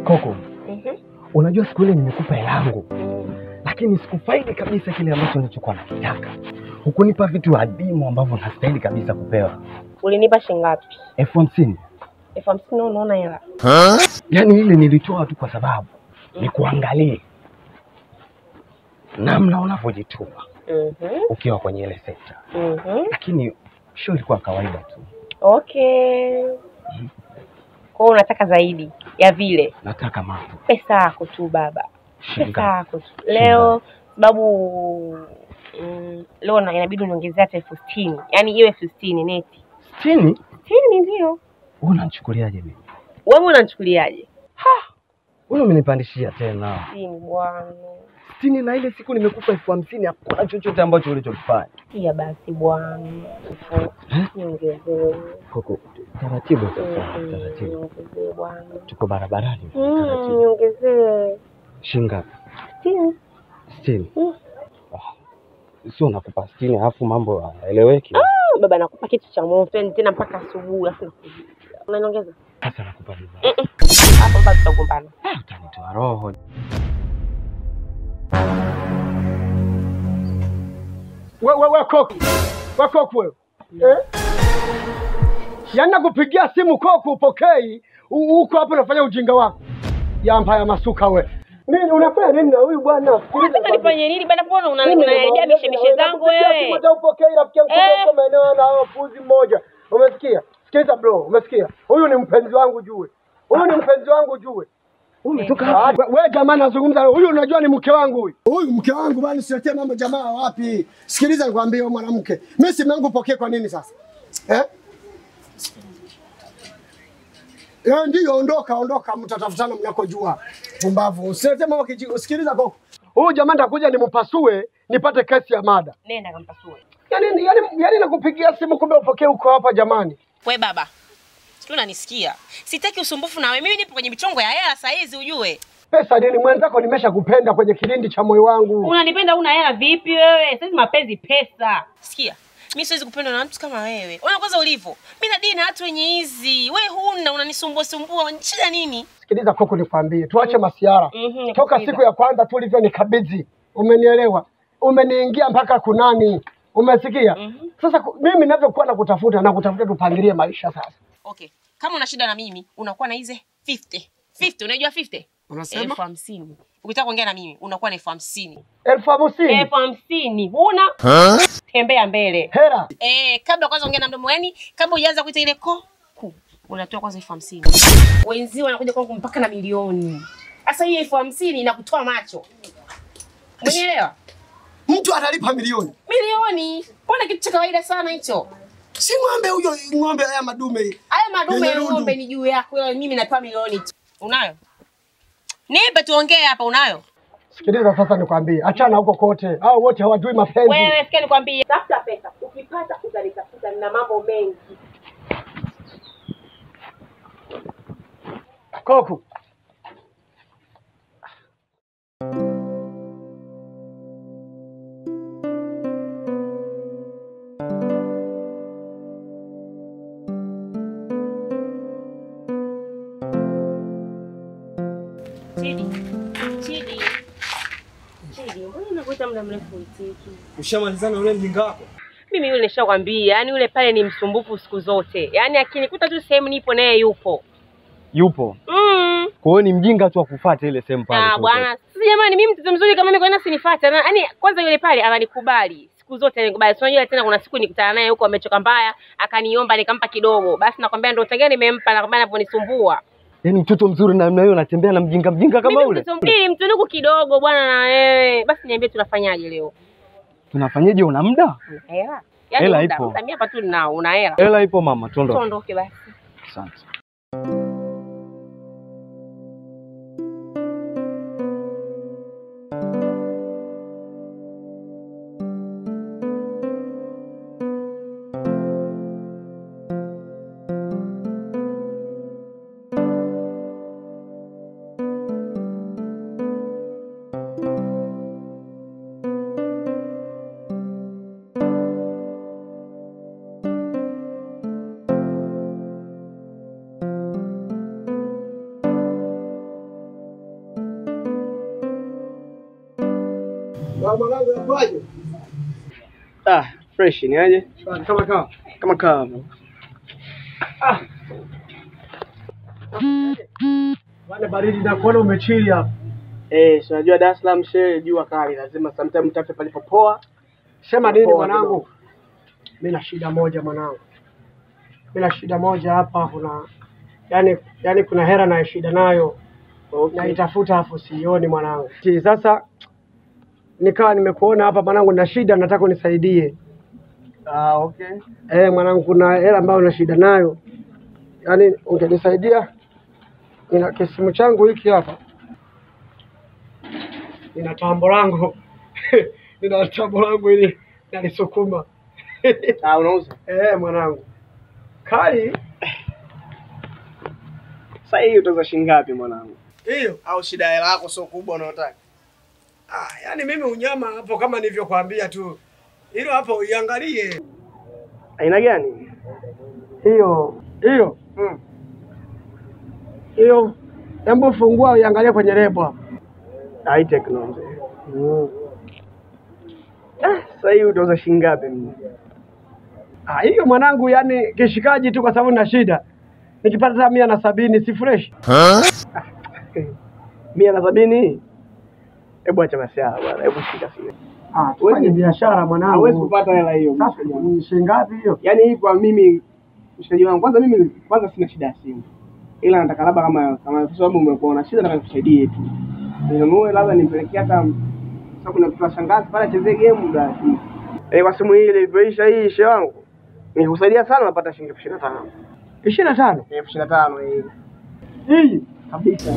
Koko, Mhm. unajua siku ile nimekupa hela yangu, Mm. lakini sikufaidi kabisa kile ambacho nilichokuwa nakitaka. Hukunipa vitu adimu ambavyo nastahili kabisa kupewa. Ulinipa shilingi ngapi? elfu hamsini elfu hamsini unaona hela? yaani ile nilitoa tu kwa sababu nikuangalie namna unavyojituma Mhm. ukiwa kwenye ile sekta, Mhm. lakini show ilikuwa kawaida tu. Okay. Kwa hiyo unataka zaidi ya vile Nataka mambo pesa yako tu baba, pesa shinga yako tu leo, sababu mm, leo na inabidi uniongezea hata elfu sitini yaani iwe elfu sitini neti. sitini. Sitini ndio Unanichukuliaje mimi? wewe unanichukuliaje? Wewe umenipandishia tena Sitini bwana, sitini, na ile siku nimekupa elfu hamsini hakuna chochote ambacho ulichokifanya. pia basi bwana, elfu niongezee, Koko, taratibu sasa, Mm, taratibu. niongezee bwana, Tuko barabarani, Mm, taratibu. niongezee Shinga sitini. sitini. Mm. Ah, Sio nakupa sitini alafu mambo haeleweki. Ah, baba nakupa kitu cha moto yani tena mpaka asubuhi afu nakuja. Unaniongeza? Sasa nakupa vibaya. Mm, mm. Hapo bado tutagombana. Ah, Utanitoa roho. We, we, we Koku, we Koku wewe eh? Yaani nakupigia simu Koku upokei, u- uko hapo unafanya ujinga wako. Yamba ya masuka we. Nini unafanya nini na huyu bwana? Unataka nifanye nini bana? Mbona una- Mimi unaniharibia nakwambia mishemishe zangu nakupigia simu wewe? hata upokei rafiki yangu Eh. kwa maeneo na hao puzi mmoja. Umesikia? Sikiliza bro, umesikia? Huyu ni mpenzi wangu jue. Huyu ni mpenzi wangu jue. Umetoka Ah, wapi? we- we jamaa nazungumza huyu unajua ni mke wangu huyu. Huyu mke wangu bwana siletee mambo jamaa wapi? Sikiliza nikwambie wewe mwanamke. Mimi simu yangu pokee kwa nini sasa? Eh? Eh, ndio ondoka ondoka mtatafutana mnakojua. Pumbavu. Usilete mambo kiji. Sikiliza koko. Huyu jamaa ndakuja nimpasue nipate kesi ya mada. Nenda kampasue. Yaani yaani yaani nakupigia simu kumbe upokee uko hapa jamani. We baba. Sijui unanisikia. Sitaki usumbufu na wewe. Mimi nipo kwenye michongo ya hela saa hizi ujue. Pesa nini mwenzako nimesha kupenda kwenye kilindi cha moyo wangu. Unanipenda una hela vipi wewe? Sasa mapenzi pesa. Sikia. Mimi siwezi kupendwa na mtu kama wewe. Ona kwanza ulivyo. Mimi nadini na watu wenye hizi. We huna unanisumbua sumbua. Shida nini? Sikiliza koko, nikwambie tuache masiara. Mhm, Toka nakusikiliza. siku ya kwanza tu ulivyo nikabidhi, umenielewa? Umeniingia mpaka kunani, umesikia? Mhm. Sasa ku- mimi ninavyokuwa nakutafuta na kutafuta, tupangilie maisha sasa. Okay. Kama una shida na mimi, unakuwa na hizi 50. 50, unajua 50? Unasema? Elfu hamsini. Ukitaka kuongea na mimi, unakuwa na elfu hamsini. elfu hamsini Elfu hamsini. Huna? Tembea mbele. hera. Eh, kabla kwanza ongea na mdomo yani, kabla hujaanza kuita ile ko ku. Unatoa kwanza elfu hamsini. Wenzio wanakuja kwangu mpaka na milioni. Sasa hii elfu hamsini inakutoa macho. Umenielewa? Mtu atalipa milioni, Milioni. Mbona kitu cha kawaida sana hicho? si ng'ombe huyo, ng'ombe haya madume. Haya madume ya Yenye rundu. ng'ombe ni juu yako, ila mimi natoa milioni tu. Unayo? Nipe tuongee hapa, unayo? Sikiliza sasa, nikwambie, achana huko kote, hao wote hawajui mapenzi. Wewe sikia nikwambie, tafuta pesa. Ukipata utanitafuta, nina mambo mengi. Koku, Chidi. Chidi. Chidi, mbona unakuita muda mrefu uitiki? Ushamalizana ule mjinga wako? Mimi yule nishakwambia, yani yule pale ni msumbufu siku zote. Yaani akinikuta tu sehemu nipo naye yupo. Yupo. Mm. Kwa hiyo ni mjinga tu akufuata ile sehemu pale. Ah, tu. bwana. Sasa jamani, mimi mtoto mzuri kama mimi kwa nini asinifuate? Yaani kwanza yule pale ananikubali. Siku zote ananikubali. Sio unajua tena kuna siku nikutana naye huko amechoka mbaya, akaniomba nikampa kidogo. Basi nakwambia ndio utagia nimempa nakwambia anaponisumbua. Yaani mtoto mzuri namna hiyo anatembea na mjinga mjinga kama Mimi ule. mtoto mzuri mtunuku kidogo bwana na wewe. Basi niambie tunafanyaje leo? Tunafanyaje una muda? Una hela? Yaani Hela muda, ipo. muda mimi hapa tu ninao, una hela. Hela ipo mama, tuondoke. Tuondoke basi. Asante. Mwanangu yapaje? Ah, fresh ni aje? Shwari kama kawa. Kama kawa. Bwana baridi na kuona umechili hapa. Eh, si unajua Dar es Salaam shehe jua kali, lazima sometime mtafe palipopoa. Sema nini Poa mwanangu? Mimi na shida moja mwanangu. Mimi na shida moja hapa kuna yani yani kuna hera na shida nayo. Okay. Naitafuta hapo sioni mwanangu. Ti, Sasa nikawa nimekuona hapa mwanangu na shida nataka unisaidie. Ah, okay. Eh, mwanangu kuna hela ambayo na shida nayo. Yaani ungenisaidia nina kisimu changu hiki hapa. Nina tambo langu. nina tambo langu ili nalisukuma. Ah, unauza? Eh, mwanangu. Kali Sasa hii utauza shilingi ngapi mwanangu? hiyo. Au shida ya hela yako sio kubwa unayotaka? Ah, yaani mimi unyama hapo kama nilivyokuambia tu. Hilo hapo uiangalie. Aina gani? Hiyo. Hiyo. Mm. Hiyo. Hebu fungua uiangalie kwenye lebo hapo. High technology. Mm. Ah, sasa hii utauza shilingi ngapi mimi? Ah, hiyo mwanangu, yani kishikaji tu, kwa sababu na shida. Nikipata hata mia na sabini si fresh. Mia na sabini? Hebu acha masiara bwana, hebu shika sio. Ah, tufanye biashara Hawezi mwanangu. kupata hela hiyo. Sasa ni shilingi ngapi hiyo? Yaani hii kwa mimi mshikaji wangu, kwanza mimi kwanza sina shida ya simu, ila nataka labda kama kama kwa sababu umekuwa na shida, nataka nikusaidie tu ninunue, labda nimpelekee hata sasa. Kuna mtu wa shangazi pale achezee game muda eh, kwa simu hii ilivyoisha hii ishe wangu nikusaidia sana, napata shilingi elfu ishirini na tano ishirini na tano elfu ishirini na tano hii hii kabisa.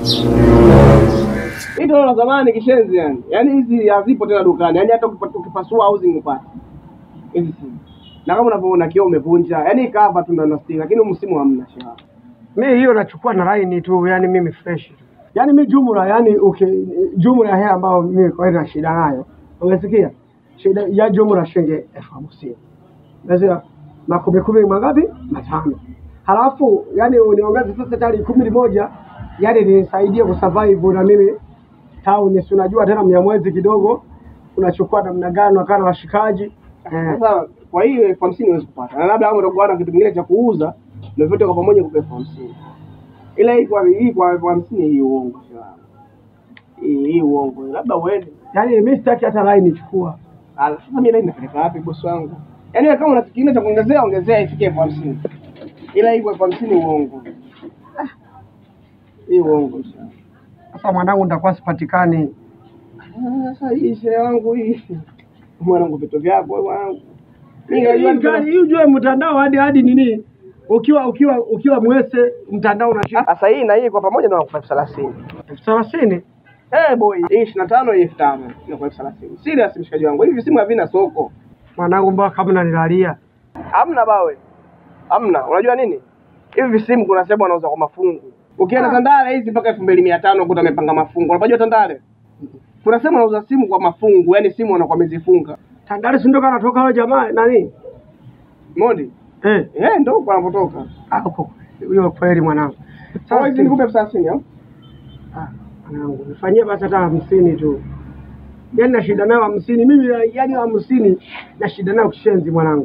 Hii ndio la zamani kishenzi, yani yaani hizi hazipo tena dukani, yaani hata ukipa- ukipasua housing upate hizi simu, na kama unavyoona kioo umevunja, yaani cover tu ndo nastiki, lakini huu msimu hamna shewa. mi hiyo nachukua na laini tu, yani mimi fresh tu. Yani mi jumla, yani uki jumla ya hela ambayo mimi kwa hiyo na shida nayo, umesikia? Shida ya jumla shilingi elfu hamsini umesikia? makumi kumi mangapi? Matano. Halafu yani uniongeze sasa tayari kumi moja, yani nisaidie kusurvive na mimi town, si unajua tena mnyamwezi kidogo unachukua namna gani, wakaa na washikaji eh. Sasa kwa hiyo elfu hamsini huwezi kupata, na labda kama utakuwa na kitu kingine cha kuuza na vyote kwa pamoja kupa elfu hamsini ila hii kwa hii kwa elfu hamsini hii uongo shewa. hii hii uongo, labda uende Yani mimi sitaki hata laini chukua. Ah, sasa mimi nai napeleka wapi bosi wangu? Yaani wewe kama una kitu kingine cha kuongezea ongezea ifike elfu hamsini ila hii kwa elfu hamsini uongo. Ah, Hii uongo shewa. Sasa mwanangu, nitakuwa sipatikani. Ah, Sasa hii shehe wangu hii mwanangu, vitu vyako wewe mwanangu. Mimi Hii najua gani hii ujue mtandao hadi hadi nini? Ukiwa ukiwa ukiwa mwese mtandao unashika sasa hii na hii kwa pamoja na elfu thelathini. elfu thelathini. Eh boy, hii ishirini na tano hii elfu tano na kwa elfu thelathini. Serious mshikaji wangu, hivi simu havina soko. Mwanangu, mbona kama unanilalia? Hamna bawe, hamna. Unajua nini? Hivi simu kuna sehemu wanauza kwa mafungu. Ukienda Tandale hizi mpaka elfu mbili mia tano kuta amepanga mafungu. Unapajua Tandale? Kuna sehemu wanauza simu kwa mafungu, yani simu wanakuwa wamezifunga. Tandale si ndio kanatoka wale jamaa nani? Modi? Eh, Eh, ndio huko wanapotoka. ah, huko hiyo kweli mwanangu. Sasa hizi nikupe elfu thelathini au? ah, mwanangu, nifanyie basi hata hamsini tu. Yaani na shida nayo hamsini mimi, yaani hamsini na shida nayo kishenzi mwanangu.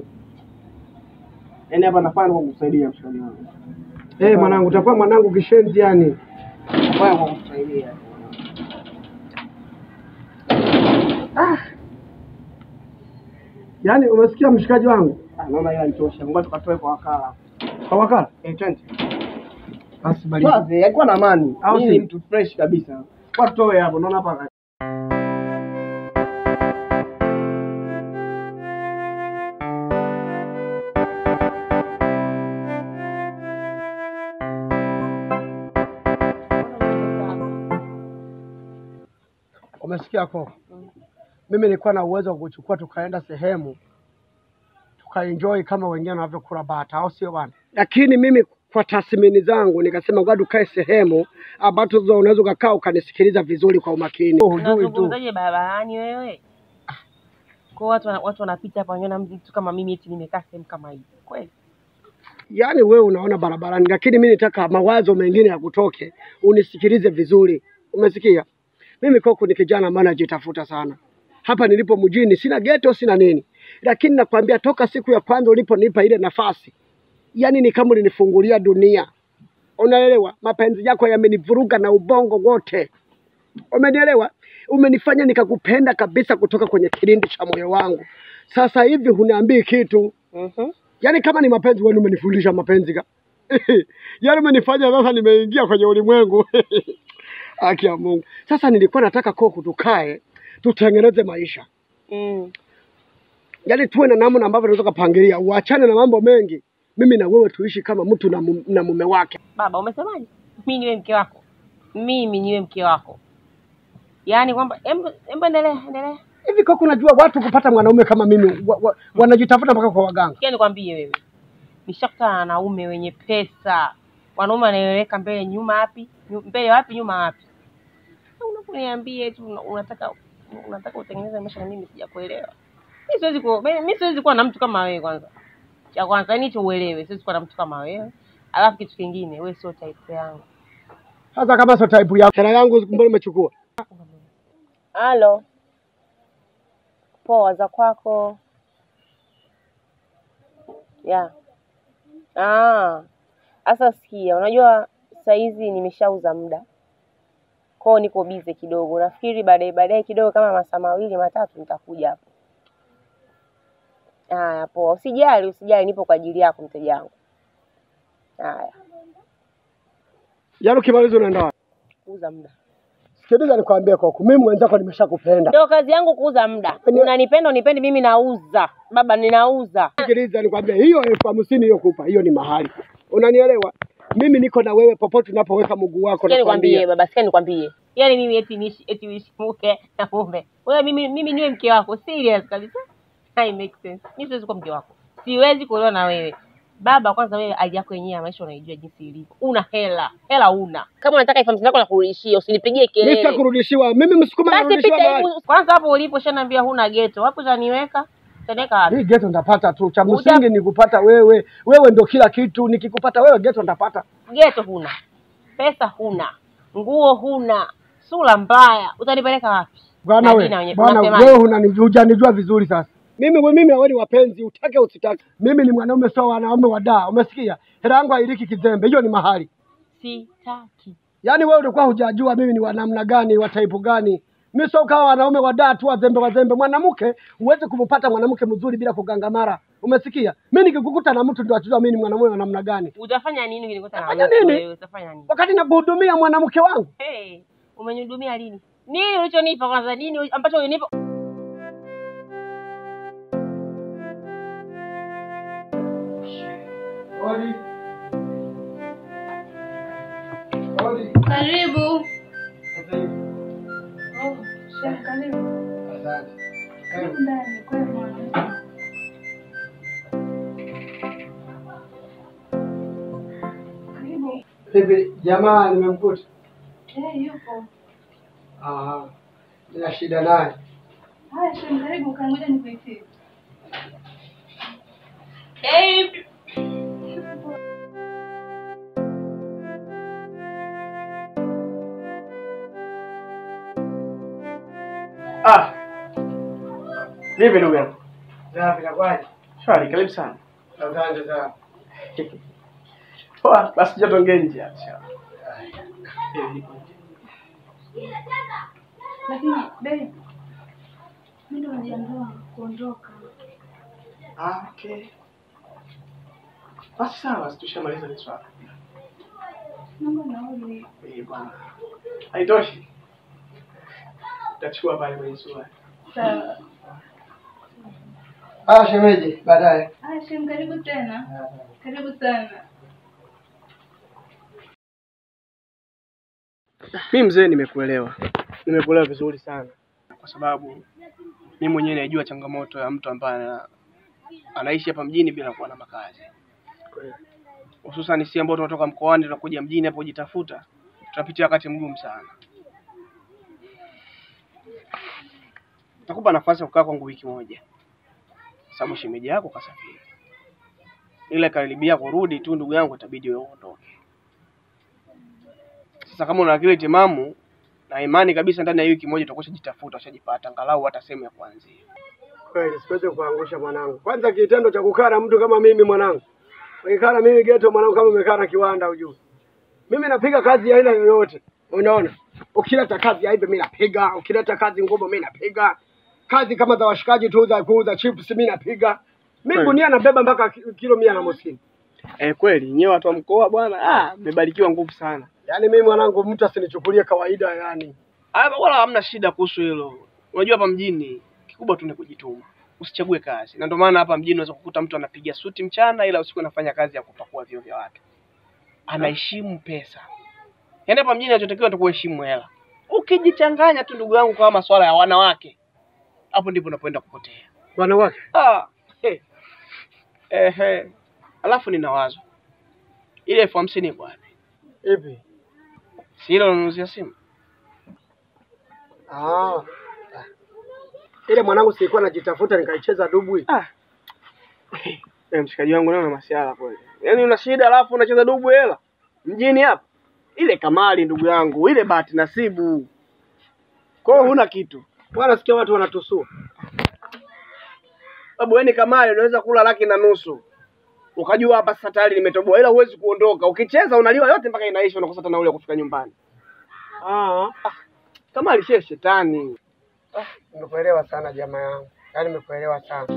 Yaani hapa nafanya kwa kukusaidia mshikaji wangu. Eh, mwanangu, utakuwa mwanangu kishenzi yani. Nafanya kwa kukusaidia. Yaani umesikia mshikaji wangu? Ah, naona ila nitosha. Ngoja tukatoe kwa wakala. Kwa wakala. Eh, twende. Basi baridi. Swazi, alikuwa na amani. Au Mimi ni si? mtu fresh kabisa. Kwa tutoe hapo, naona hapa Umesikia ko? Mimi nilikuwa na uwezo wa kuchukua tukaenda sehemu tukaenjoy kama wengine wanavyokula bata, au sio bwana? Lakini mimi kwa tathmini zangu nikasema ngoja tukae sehemu ambazo unaweza ukakaa ukanisikiliza vizuri kwa umakini. Oh, hujui tu. Unazungumzaje barabarani wewe? Kwa watu wana- watu wanapita hapa wanaona mtu kama mimi eti nimekaa sehemu kama hii. Kweli? Yaani wewe unaona barabarani, lakini mimi nitaka mawazo mengine ya kutoke, unisikilize vizuri. Umesikia? Mimi Koko ni kijana maana najitafuta sana, hapa nilipo mjini, sina geto, sina nini, lakini nakwambia toka siku ya kwanza uliponipa ile nafasi, yani ni kama ulinifungulia dunia. Unaelewa, mapenzi yako yamenivuruga na ubongo wote, umenielewa? Umenifanya nikakupenda kabisa kutoka kwenye kilindi cha moyo wangu. Sasa hivi huniambii kitu Mhm. Yaani kama ni mapenzi wewe umenifundisha mapenzi ka. Yaani umenifanya sasa nimeingia kwenye ulimwengu. Haki ya Mungu. Sasa nilikuwa nataka Koko tukae tutengeneze maisha. Mm. Yaani tuwe na namna ambavyo tunaweza kupangilia, uachane na mambo mengi. Mimi na wewe tuishi kama mtu na, mum, na mume wake. Baba, umesemaje? Mimi niwe mke wako, mimi niwe mke wako, yaani kwamba embe embe, endelea endelea. Hivi Koko, unajua watu kupata mwanaume kama mimi wa, wa, wanajitafuta mpaka kwa waganga. Sikia nikwambie wewe, nishakutana na wanaume wenye pesa, wanaume wanaeleweka mbele nyuma, wapi Nyu- mbele wapi nyuma wapi. Sasa Unaponiambia eti una- unataka unataka utengeneze maisha na mimi sijakuelewa. Mimi siwezi ku mimi siwezi kuwa na mtu kama wewe kwanza. Cha kwanza yani hicho uelewe, siwezi kuwa na mtu kama wewe. Alafu kitu kingine, wewe sio type yangu. Sasa kama sio type yako, hela yangu mbona umechukua? Halo. Poa za kwako. Ya. Ah. Sasa sikia, unajua saa hizi nimeshauza muda. Kwao niko bize kidogo. Nafikiri baadaye baadaye kidogo kama masaa mawili matatu nitakuja hapo. Haya, poa. Usijali, usijali, nipo kwa ajili yako mteja wangu. Haya, Yaani ukimaliza unaenda wapi? kuuza muda. Sikiliza nikwambie Koko, mimi mwenzako nimeshakupenda. Ndio kazi yangu kuuza muda. Ni- Unanipenda unipendi, mimi nauza. Baba, ninauza. Sikiliza nikwambie, hiyo elfu hamsini hiyo kupa, hiyo ni mahali. Unanielewa? Mimi niko na wewe popote unapoweka mguu wako Sikia nikwambie nakwambia. baba, sikia nikwambie. Yaani mimi eti niishi eti uishi mke na mume. Wewe mimi mimi niwe mke wako. Serious kabisa. Hai make sense. Mimi siwezi kuwa mke wako. Siwezi kuolewa na wewe. Baba, kwanza wewe hali yako yenyewe ya maisha unaijua jinsi ilivyo. Una hela. Hela una. Kama unataka elfu hamsini yako nakurudishia, usinipigie Mimi kelele. sitakurudishiwa. Mimi msukuma Basi narudishiwa pita mahali. hebu kwanza hapo ulipo shanaambia huna geto. Wapi utaniweka? Utaniweka wapi? Hii geto ndapata tu. Cha Uta- msingi ni kupata wewe. Wewe ndio kila kitu. Nikikupata wewe geto ndapata. Geto huna. Pesa huna. Nguo huna. Sura mbaya. Utanipeleka wapi? Bwana Na we, jina wenye- bwana unasemaje? wewe unani- hujanijua vizuri sasa. Mimi we, mimi wewe ni wapenzi, utake usitake. Mimi ni mwanaume sio wanaume wa daa. Umesikia? Hela yangu hailiki kizembe. Hiyo ni mahali. Sitaki. Yaani wewe ulikuwa hujajua mimi ni wa namna gani, wa type gani. Mimi sio kama wanaume wa daa tu wazembe wazembe. Mwanamke huwezi kumpata mwanamke mzuri bila kugangamara. Umesikia? Mimi nikikukuta na mtu ndio atajua mimi ni mwanamume wa namna gani. Utafanya nini ukinikuta na Utafanya mtu nini? wewe? Utafanya nini? Wakati nakuhudumia mwanamke wangu. Hey, umenihudumia lini? Nini ulichonipa kwanza? Nini ambacho ulinipa? Odi. Odi. Karibu. Sasa hivi. Oh, shaka, karibu. Asante. Karibu ndani, kwema. Karibu. Hivi jamaa nimemkuta. Eh, yupo. Ah, nina shida naye. Haya, shem, karibu, kangoja nikuitie. Hey, Ah, vipi ndugu yangu? Safi nakwaje? Shwari, karibu sana. Asante sana. Poa, basi joto ngeni nje hapa. Lakini, babe, mimi ndo najiandaa kuondoka. Ah, okay. Basi sawa, basi tushamaliza hili swala. Naomba nauli. Eh, bwana. Haitoshi. Utachukua pale kwenye swala. Sawa. Ah, shemeji, baadaye. Haya, shem, karibu tena. Karibu sana. Mi mzee, nimekuelewa, nimekuelewa vizuri sana, kwa sababu mi mwenyewe najua changamoto ya mtu ambaye ana- anaishi hapa mjini bila kuwa na makazi, hususan sisi ambao tunatoka mkoani tunakuja mjini hapo kujitafuta, tunapitia wakati mgumu sana. Nakupa nafasi ya kukaa kwangu wiki moja, sababu shemeji yako kasafiri, ila karibia kurudi tu, ndugu yangu, itabidi wewe uondoke. Sasa kama una akili timamu na imani kabisa ndani ya wiki moja utakuwa ushajitafuta ushajipata angalau hata sehemu ya kuanzia. Kweli siwezi kuangusha mwanangu. Kwanza kitendo cha kukaa na mtu kama mimi mwanangu. Ukikaa na mimi geto mwanangu kama umekaa na kiwanda ujue. Mimi napiga kazi ya aina yoyote. Unaona? Ukileta kazi ya ibe mimi napiga, ukileta kazi ngumu mimi napiga. Kazi kama za washikaji tu za kuuza chips mimi napiga. Mimi Kweli. gunia nabeba mpaka ki- kilo mia na hamsini. Eh, kweli nyewe watu wa mkoa bwana, ah, mmebarikiwa nguvu sana. Yaani mimi mwanangu mtu asinichukulie kawaida yani. Ah, wala hamna shida kuhusu hilo. Unajua hapa mjini kikubwa tu ni kujituma. Usichague kazi. Na ndio maana hapa mjini unaweza kukuta mtu anapiga suti mchana ila usiku anafanya kazi ya kupakua vyoo vya watu. Anaheshimu pesa. Yaani hapa mjini anachotakiwa tu kuheshimu hela. Ukijichanganya tu ndugu yangu kwa masuala ya wanawake, hapo ndipo unapoenda kupotea. Wanawake. Ah, he. Ehe. Alafu nina wazo. Ile elfu hamsini iko wapi? Ipi? Si ile unanunuzia simu? Ah. Ile mwanangu silikuwa najitafuta nikaicheza dubwi. Ah. Eh, mshikaji wangu leo na masiala kweli. Yaani una shida alafu unacheza dubu hela mjini hapa. Ile kamali ndugu yangu, ile bahati nasibu. Kwa hiyo huna kitu. Bwana sikia watu wanatusua. Sababu yani kamali unaweza kula laki na nusu. Ukajua hapa sasa tayari nimetoboa ila huwezi kuondoka. Ukicheza unaliwa yote mpaka inaisha unakosa hata nauli ya kufika nyumbani. Ah. Kamali shie shetani. Nimekuelewa sana jamaa yangu. Yaani nimekuelewa sana.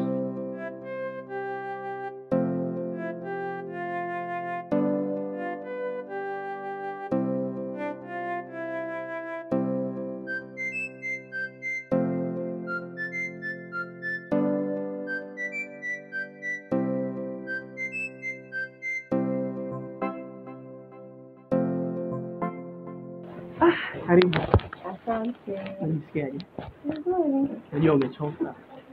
Karibu. Unajisikiaje? Najua umechoka.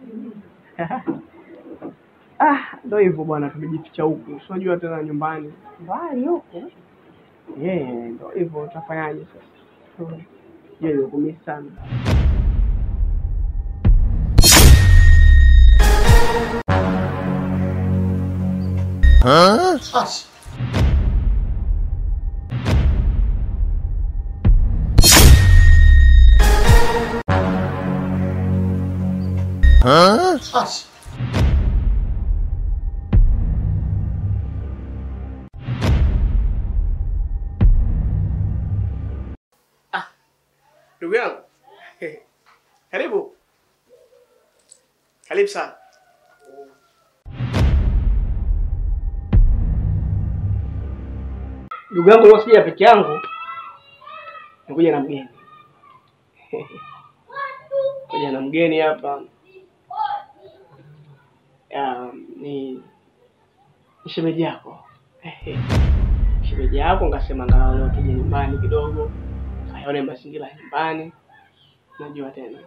ah, ndio hivyo bwana, tumejificha huku. Si unajua tena nyumbani. Mbali huko. Yeah, ndio hivyo utafanyaje sasa? Je, nimekumisi sana. Ndugu yangu. Karibu. Karibu sana. Ndugu yangu leo sija peke yangu. Nikuja na mgeni. Kuja na mgeni hapa. Um, ni ni shemeji yako. shemeji yako ngasema angalau leo tuje nyumbani kidogo. Ayone mazingira ya nyumbani. Najua tena.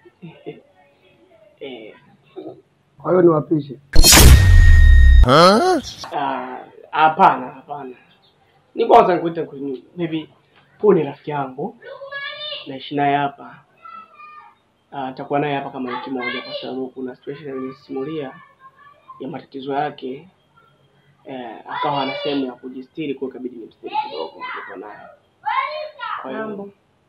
eh, Kwa hiyo niwapishe. ah, hapana, hapana. Ni kwanza nikuite kwenye maybe huyu ni rafiki yangu. Naishi naye hapa. Ah, nitakuwa naye hapa kama wiki moja kwa sababu kuna situation alinisimulia ya matatizo yake. Eh, akawa ana sehemu ya kujistiri kwa hiyo ikabidi nimstiri kidogo niko naye. Kwa hiyo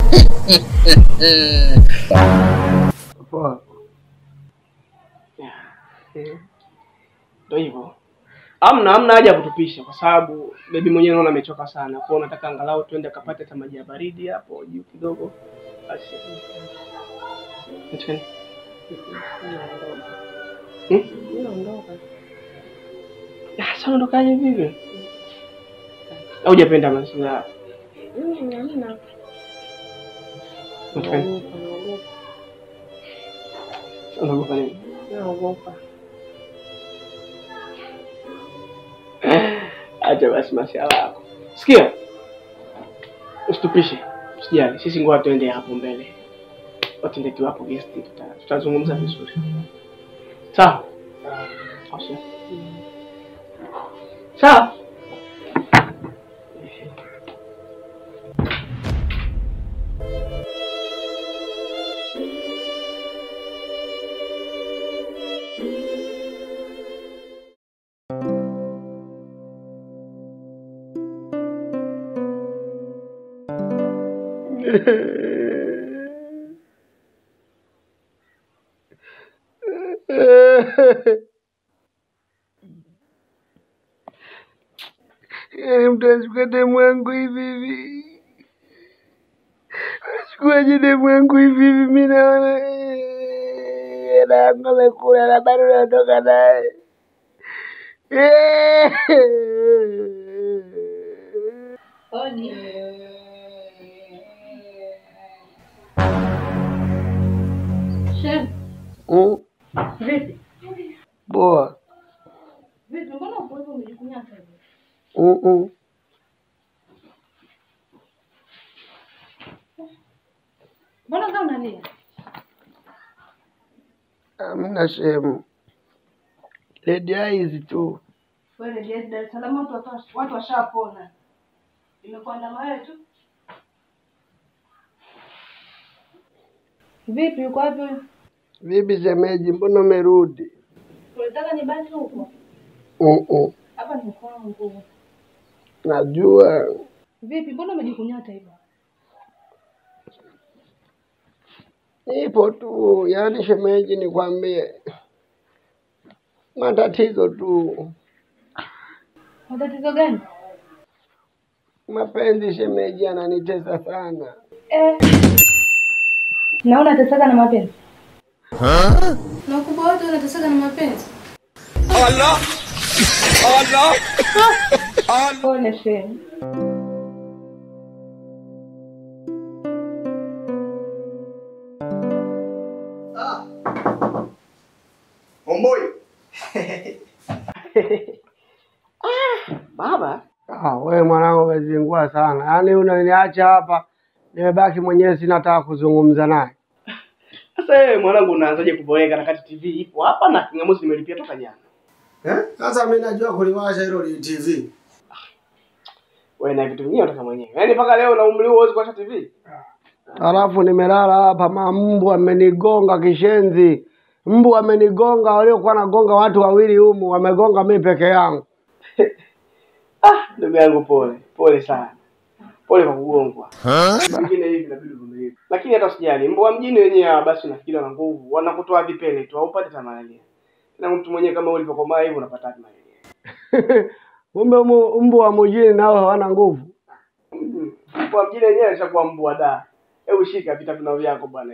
Poa. Yeah. Eh. Ndio hivyo. Amna amna haja ya kutupisha kwa sababu bebi mwenyewe naona amechoka sana. Kwa hiyo nataka angalau tuende akapate hata maji ya baridi hapo juu kidogo. Basi. Kitu gani? Hmm? Ah, sasa unaondokaje vivi? Au hujapenda mazingira? haya? Kitu gani? Unaogopa nini? Acha basi masiala yako. Sikia, usitupishe, usijali. Sisi ngoja tuende hapo mbele, watende tu hapo guest, tuta- tutazungumza vizuri. Sawa Au sio? sawa. Yaani mtu anachukua demu yangu hivi hivi, anachukuaje demu yangu hivi hivi? Mi naona eh, hela yangu amekula na bado natoka naye Eh. Hodi. Shem, Mm, vipi? Poa. Vipi, mbona upo hivyo umejikunyata hivi? Mm, mm. Mbona kama unalia? Hamna shemu, ledi eyes tu. Wewe ndio Dar es Salaam watu watu- watu washapona. Imekuandama wewe tu. Vipi, uko wapi? wewe? Vipi shemeji, mbona umerudi? Unataka nibaki huko? Mm, mm. Hapa ni kwangu. Najua Vipi, mbona umejikunyata hivyo? nipo tu, yaani shemeji, nikwambie matatizo tu, Matatizo gani? mapenzi shemeji, ananitesa sana. Eh. Naona unateseka na mapenzi. Na ukubwa wote unateseka na mapenzi. Pole Shem. Omboi. Baba, Ah, wewe mwanangu umezingua sana, yaani unaniacha hapa nimebaki mwenyewe, sina hata kuzungumza naye. sasa wewe mwanangu unaanzaje kuboeka na kati TV ipo hapa na kingamuzi nimelipia toka jana. Sasa mimi najua kuliwasha hilo li TV. Wewe na vitu vingine unataka mwenyewe. Yaani mpaka leo na umri huo huwezi kuacha TV? Alafu nimelala hapa, mambu amenigonga kishenzi, mbu amenigonga, waliokuwa nagonga watu wawili humu wamegonga mimi peke yangu. Ah, ndugu yangu pole. Pole sana. Pole kwa kugongwa. Vingine hivi inabidi uvumilie. Lakini hata usijali, mbwa mjini wenyewe hawa basi unafikiri wana nguvu, wanakutoa vipele tu, haupati hata malaria. Na mtu mwenyewe kama ulivyokomaa hivi unapata hata malaria. Kumbe mu- mbu wa mjini nao hawana nguvu. Mm. Mbwa mjini wenyewe alishakuwa mbwa da. Hebu shika vitafunio vyako bwana.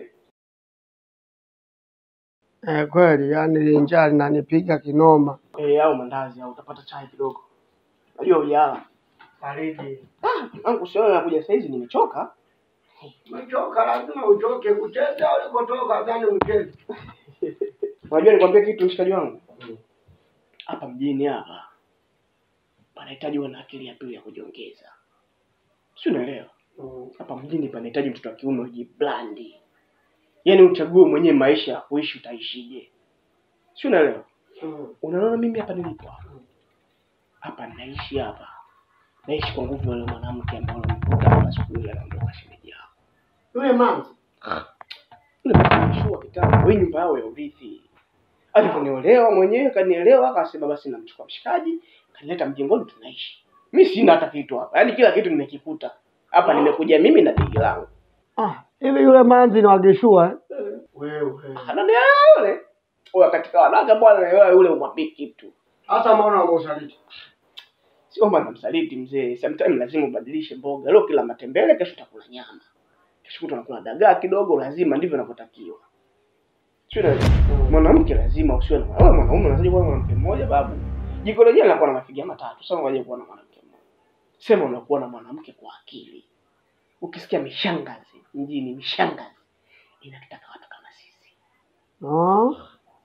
Eh, kweli, yani njaa linanipiga kinoma. Eh, au mandazi au utapata chai kidogo. Najua ujala. Baridi. Ah, angu sio nakuja saizi nimechoka. Umechoka, lazima utoke kucheza ulikotoka, gani ucheze. Unajua nikwambia kitu mshikaji wangu? Hapa mjini hapa panahitaji uwe na akili ya pili ya kujiongeza. Si unaelewa? Hapa mjini panahitaji mtoto wa kiume ujiblandi. Yaani uchague mwenyewe maisha ya kuishi utaishije. Si unaelewa? Unaona mimi hapa nilipo hapa. Hapa naishi hapa. Naishi kwa nguvu ya yule mwanamke ambaye unamkuta hapa siku ile anaondoka shemeji yako. Yule mama Yule mshua kitambo, wewe nyumba yao ya urithi. Aliponiolewa mwenyewe kanielewa, akasema basi namchukua mshikaji, kanileta mjengoni tunaishi. Mimi sina hata kitu hapa. Yaani kila kitu nimekikuta. Hapa nimekuja mimi na begi langu. ah, hivi yule manzi ni wageshua eh? Wewe. Anani yule. Oya katika wanawake bwana na wewe yule umwambie kitu. Hata mbona umeusaliti? Sio maana namsaliti mzee. Sometimes lazima ubadilishe mboga. Leo kila matembele, kesho utakula nyama. Kesho kutwa unakula dagaa kidogo, lazima ndivyo inavyotakiwa. Sio na mwanamke lazima usiwe na wewe mwanaume unazaje kuwa na mwanamke mmoja babu? Jiko lenyewe linakuwa na mafiga matatu. Sasa unaje kuwa na mwanamke mmoja? Sema unakuwa na mwanamke kwa akili. Ukisikia mishangazi mjini, mishangazi inatutaka watu kama sisi. Ah.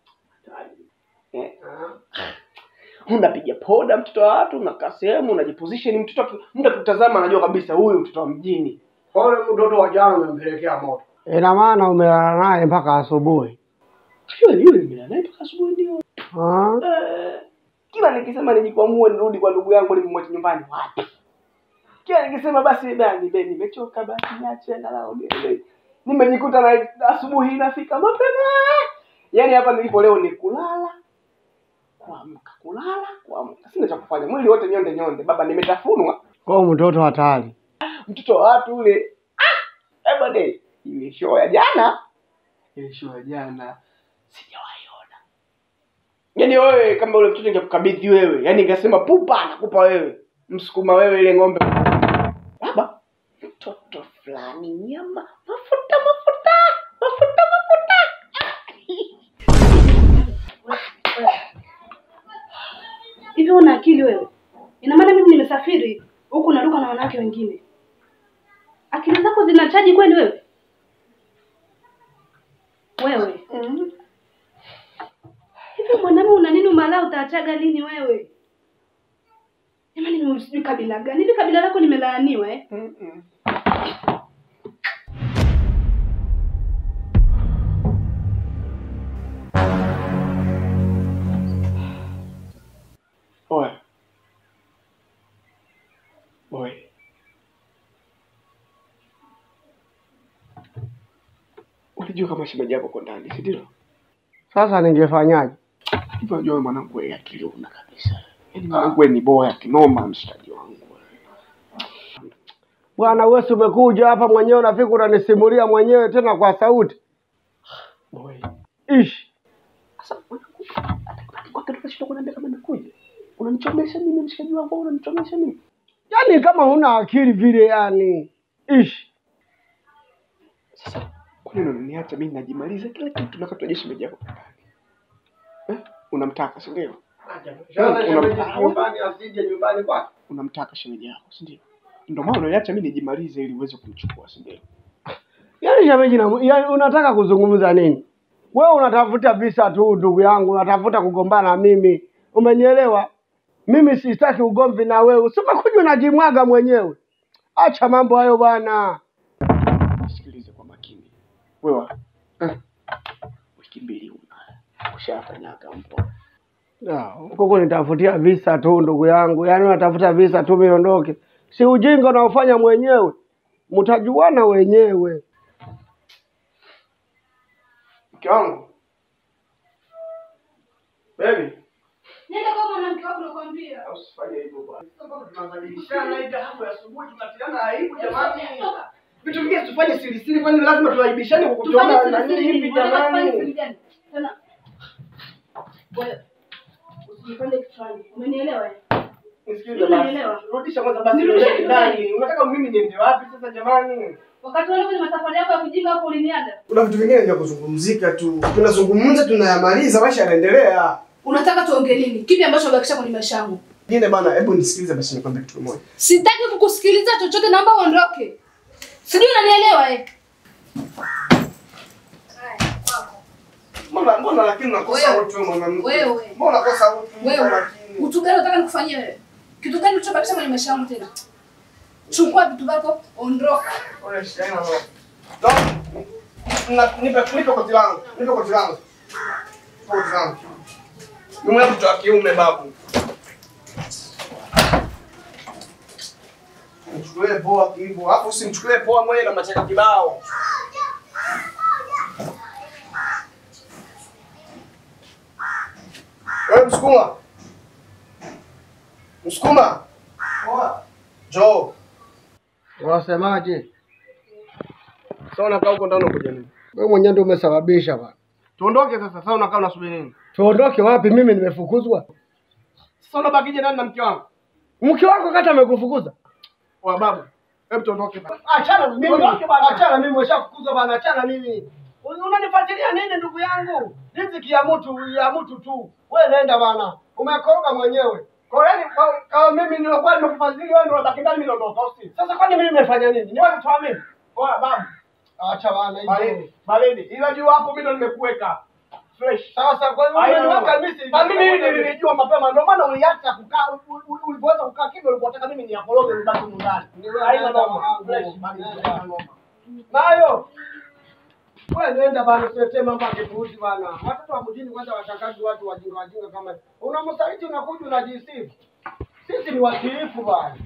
Eh. Unapiga poda mtoto wa watu, unakaa sehemu, unajiposition mtoto aki- mtu akitazama anajua kabisa huyu mtoto wa mjini. Pole mtoto wa jana umempelekea moto. Ina maana umelala naye mpaka asubuhi. Yule yule nimelala naye mpaka asubuhi ndio. Ah. Eh, kila nikisema nijikwamue nirudi kwa ndugu yangu nimemwacha nyumbani wapi? Kila nikisema basi basi be nimechoka basi niache angalau niende. Nimejikuta na asubuhi inafika mapema. Yaani hapa nilipo leo ni kulala kuamka, kulala kuamka. Sina cha kufanya. Mwili wote nyonde nyonde. Baba nimetafunwa. Kwa mtoto hatari. Mtoto wa watu ule. Ah! Eh bwana, ile show ya jana. Ile show ya jana sijawaiona. Yaani wewe kama ule mtoto ingekukabidhi wewe, yaani ingesema pupa nakupa wewe. Msukuma wewe ile ng'ombe. Baba, mtoto fulani nyama, mafuta mafuta, mafuta mafuta. Hivi una akili wewe? Ina maana mimi nimesafiri huku naruka na wanawake wengine. Akili zako zina chaji kweli wewe? Wewe. Hivi mwanamume una nini umalaa utaachaga lini wewe? Jamani mimi sijui kabila gani. Hivi kabila lako limelaaniwa eh? Oe. Oe. Unajua kama shemeji yako uko ndani, si ndio? Sasa ningefanyaje? Hivi unajua wewe mwanangu wewe akili una kabisa. Yaani mwanangu wewe ni boya kinoma mshikaji wangu. Bwana wewe si umekuja hapa mwenyewe unafika unanisimulia mwenyewe tena kwa sauti. Oe. Ish. Sasa mwanangu kwa kitu kashinda kuniambia kama nimekuja. Unanichomesha mimi mshikaji wangu, au unanichomesha mimi? Yaani kama huna akili vile yani. Ish. Sasa kwa nini unaniacha mimi najimaliza kila kitu na katoa shemeji yako ndani? Eh? Unamtaka, si ndio? nyumbani asije nyumbani kwake. Unamtaka shemeji yako, si ndio? Ndio maana unaniacha mimi nijimalize ili uweze kumchukua, si ndio? Yaani shemeji na yaani unataka kuzungumza nini? Wewe unatafuta visa tu ndugu yangu, unatafuta kugombana na mimi. Umenielewa? Mimi sitaki ugomvi na wewe. Usikuja unajimwaga mwenyewe. Acha mambo hayo bwana. Sikilize kwa makini. Wewe eh, wiki mbili una ushafanyaga mpo. Ah, Huko kunitafutia visa tu ndugu yangu. Yaani unatafuta visa tu miondoke. Si ujinga unaofanya mwenyewe. Mtajuana wenyewe. Mke wangu. Baby, Nenda kwa mwanamke wako nakwambia. usifanye hivyo bwana. Tunabadilishana hivi hapo asubuhi tunatiana aibu jamani. Vitu vingine tufanye siri siri kwani lazima tuaibishane kwa kutuona na nini hivi jamani. Tena. Wewe. Usijipande kichwani. Umenielewa? eh? Nisikilize Unielewa? basi. Rudisha kwanza basi Nirudishe rudisha ndani. Unataka mimi niende wapi sasa jamani? Wakati wale kwenye masafari yako ya kujinga hapo uliniaga. Kuna vitu vingine vya kuzungumzika tu. Tunazungumza tunayamaliza maisha yanaendelea. Unataka tuongee nini? Kipi ambacho unabakisha kwenye maisha yangu? Ngine bana, hebu nisikilize basi nikwambie kitu kimoja. Sitaki kukusikiliza chochote, naomba uondoke. Sijui unanielewa eh? Mbona mbona lakini unakosa Wewe. utu wewe mwanamke? Wewe. Mbona unakosa utu Wewe. lakini? Utu gani unataka nikufanyie wewe? Kitu gani ulichobakisha kwenye maisha yangu tena? Chukua vitu vyako, ondoka. Ole shida ina roho. Don't. Na nipe nipe koti langu. Nipe koti langu. Koti langu. Mimi mtu wa kiume babu. Mchukulie poa hivyo. Hapo usimchukulie poa mwenye na machaka kibao. Wewe msukuma. Msukuma. Poa. Joe. Unasemaje? Sasa unakaa huko ndani unakuja nini? Wewe mwenyewe ndio umesababisha bwana. Tuondoke sasa. Sasa unakaa unasubiri nini? Tuondoke wapi? Mimi nimefukuzwa. Sasa unabakije ndani na mke wangu? Mke wako kata amekufukuza. Wa babu. Hebu tuondoke bana. Achana mimi. Tuondoke bwana. Achana mimi umeshafukuzwa bwana. Achana mimi. Un- Unanifuatilia nini ndugu yangu? Riziki ya mtu ya mtu tu. Wewe nenda bwana. Umekoga mwenyewe. Kwa hiyo kwa- kama mimi nilikuwa nimekufadhili wewe ndio unabaki ndani mimi naondoka usi. Sasa kwani mimi nimefanya nini? Ni wewe kutoa mimi? Oya babu. Acha bwana hiyo. Baridi. Baridi. Ila juu hapo mimi ndo nimekuweka. Fresh. Sasa kwa hiyo Haina umeniweka noma. mimi si- Na mimi hili nilijua mapema ndio maana uliacha kukaa u- u- ulipoweza kukaa kimya ulipotaka mimi niakoroge nibaki ndani. Haina noma. Fresh. Baridi. Haina noma. Nayo. Wewe nenda bana tuletee mambo ya kipuuzi bana. Watoto wa mjini kwanza watakaji watu wajinga wajinga kama hivi. Unamsaliti unakuja unajisifu. Sisi ni watiifu bwana.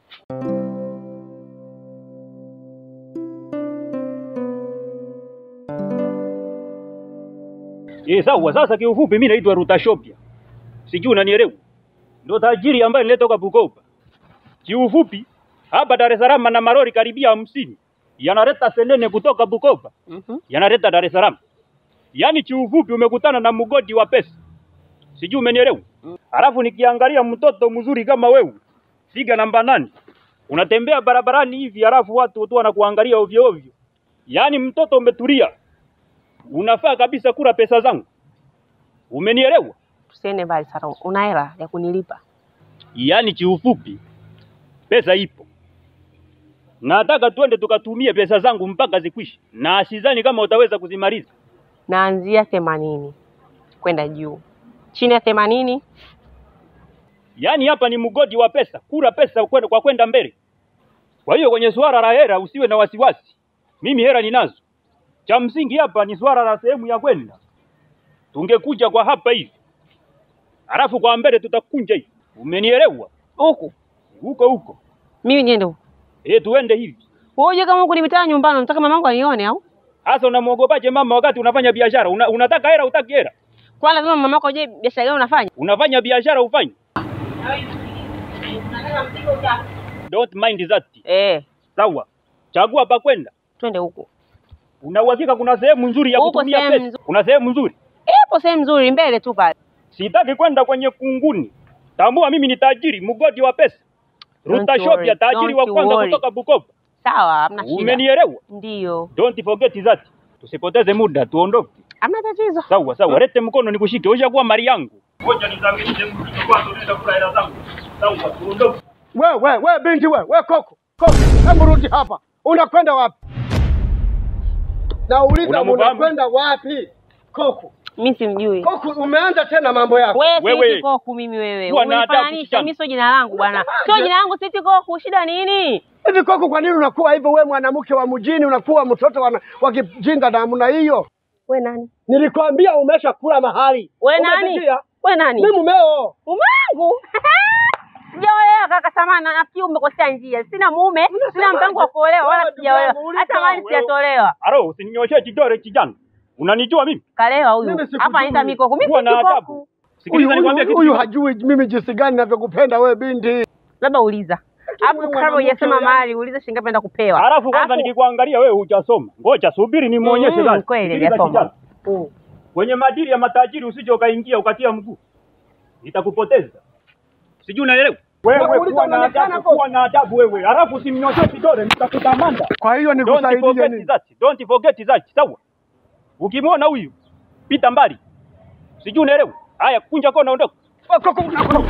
Eh, sawa. Sasa kiufupi mimi naitwa Rutashopia. Sijui unanielewa? Ndio tajiri ambaye nilitoka Bukoba. Kiufupi hapa Dar es Salaam na marori karibia hamsini yanaleta senene kutoka Bukoba. Yanaleta Dar es Salaam. Yaani kiufupi umekutana na mgodi wa pesa. sijui umenielewa. Halafu nikiangalia mtoto mzuri kama wewe, figa namba nane, unatembea barabarani hivi, halafu watu tu wanakuangalia ovyo ovyo, yaani mtoto umetulia, unafaa kabisa kula pesa zangu, umenielewa? Tusiende mbali sana, una hela ya kunilipa? Yaani kiufupi, pesa ipo, nataka twende tukatumie pesa zangu mpaka zikwishe, na sidhani kama utaweza kuzimaliza. Naanzia themanini kwenda juu, chini ya themanini Yaani hapa ni mgodi wa pesa, kula pesa kwenda- kwa kwenda mbele. Kwa hiyo kwenye suala la hela usiwe na wasiwasi, mimi hela ninazo. Cha msingi hapa ni suala la sehemu ya kwenda. Tungekuja kwa hapa hivi, halafu kwa mbele tutakunja hivi, umenielewa? huku, Huko huko mimi niende huku. eh, tuende hivi. Wewe uje kama huku ni mitaa nyumbani, unataka mamangu anione au? Hasa unamwogopaje mama wakati unafanya biashara? Una, unataka hela, utaki hela? Kwa lazima mamako uje biashara gani unafanya? Unafanya biashara ufanye. Don't mind that. Eh, Sawa, chagua pa kwenda. twende huku. Una uhakika kuna sehemu nzuri ya Huko kutumia sehemu pesa? nzuri. Kuna sehemu nzuri? Ipo sehemu nzuri mbele tu pale. Sitaki kwenda kwenye kunguni. Tambua mimi ni tajiri, mgodi wa pesa. Ruta Don't Shopia, worry, tajiri wa don't kwanza worry. kutoka Bukoba. Sawa, hamna shida. Umenielewa? Ndio, Don't forget that. Tusipoteze muda, tuondoke. hamna tatizo. Sawa sawa, lete mkono nikushike. Ushakuwa mali yangu. Ngoja nizamilishe mzigo kwanza, nenda kula hela zangu. Sawa, tuondoke. We, we, we binti we, we koko, koko, hebu rudi hapa. Unakwenda wapi? Nauliza Unamfahamu? unakwenda wapi? Koko, Mimi simjui. koko, umeanza tena mambo yako. Wewe Wewe. siti koku mimi wewe. Kuwa na adabu, Unifananisha kijana. mimi sio jina langu bwana. Sio jina langu siti koku, shida nini? Hivi koko, kwa nini unakuwa hivyo? We mwanamke wa mjini unakuwa mtoto wa, wa kijinga namna hiyo? We nani? Nilikwambia umesha kula mahali. We nani? Umesikia? We nani? Mimi mumeo. Mumangu. Sijaolewa kaka samana, nafikiri umekosea njia. Sina mume, sina mpango wa kuolewa wala Wewe sijaolewa. ndugu yangu, Hata mali wewe. sijatolewa. Aro, usininyoshee kidole kijana. Unanijua mimi? Kalewa huyu. Mimi sikujui. Hapa anaita mikoko. Mimi Kuwa na si adabu. koku. Sikiliza Huyu- nikwambie Huyu kitu. huyu kimoja. hajui mimi jinsi gani ninavyokupenda we binti. Labda uliza. Hapo wewe kabla mwanamke hujasema yani- mali, uliza shilingi ngapi naenda kupewa. Alafu kwanza Alafu- nikikuangalia wewe hujasoma. Ngoja subiri nimuonyeshe Mm, sasa. kweli, Sikiliza hajasoma. kijana. Kwenye madili ya matajiri usije ukaingia ukatia mguu. Nitakupoteza. Sijui unaelewa? Wewe Nakuuliza kuwa na unaonekana adabu, kwa- kuwa na adabu wewe. Alafu usimnyoshee kidole nitakutamanda. Kwa hiyo Don't nikusaidie forget nini? that. Don't forget that. Sawa? Ukimwona huyu pita mbali. Sijui unaelewa? Haya kunja kona ondoka. Koko, unakwenda-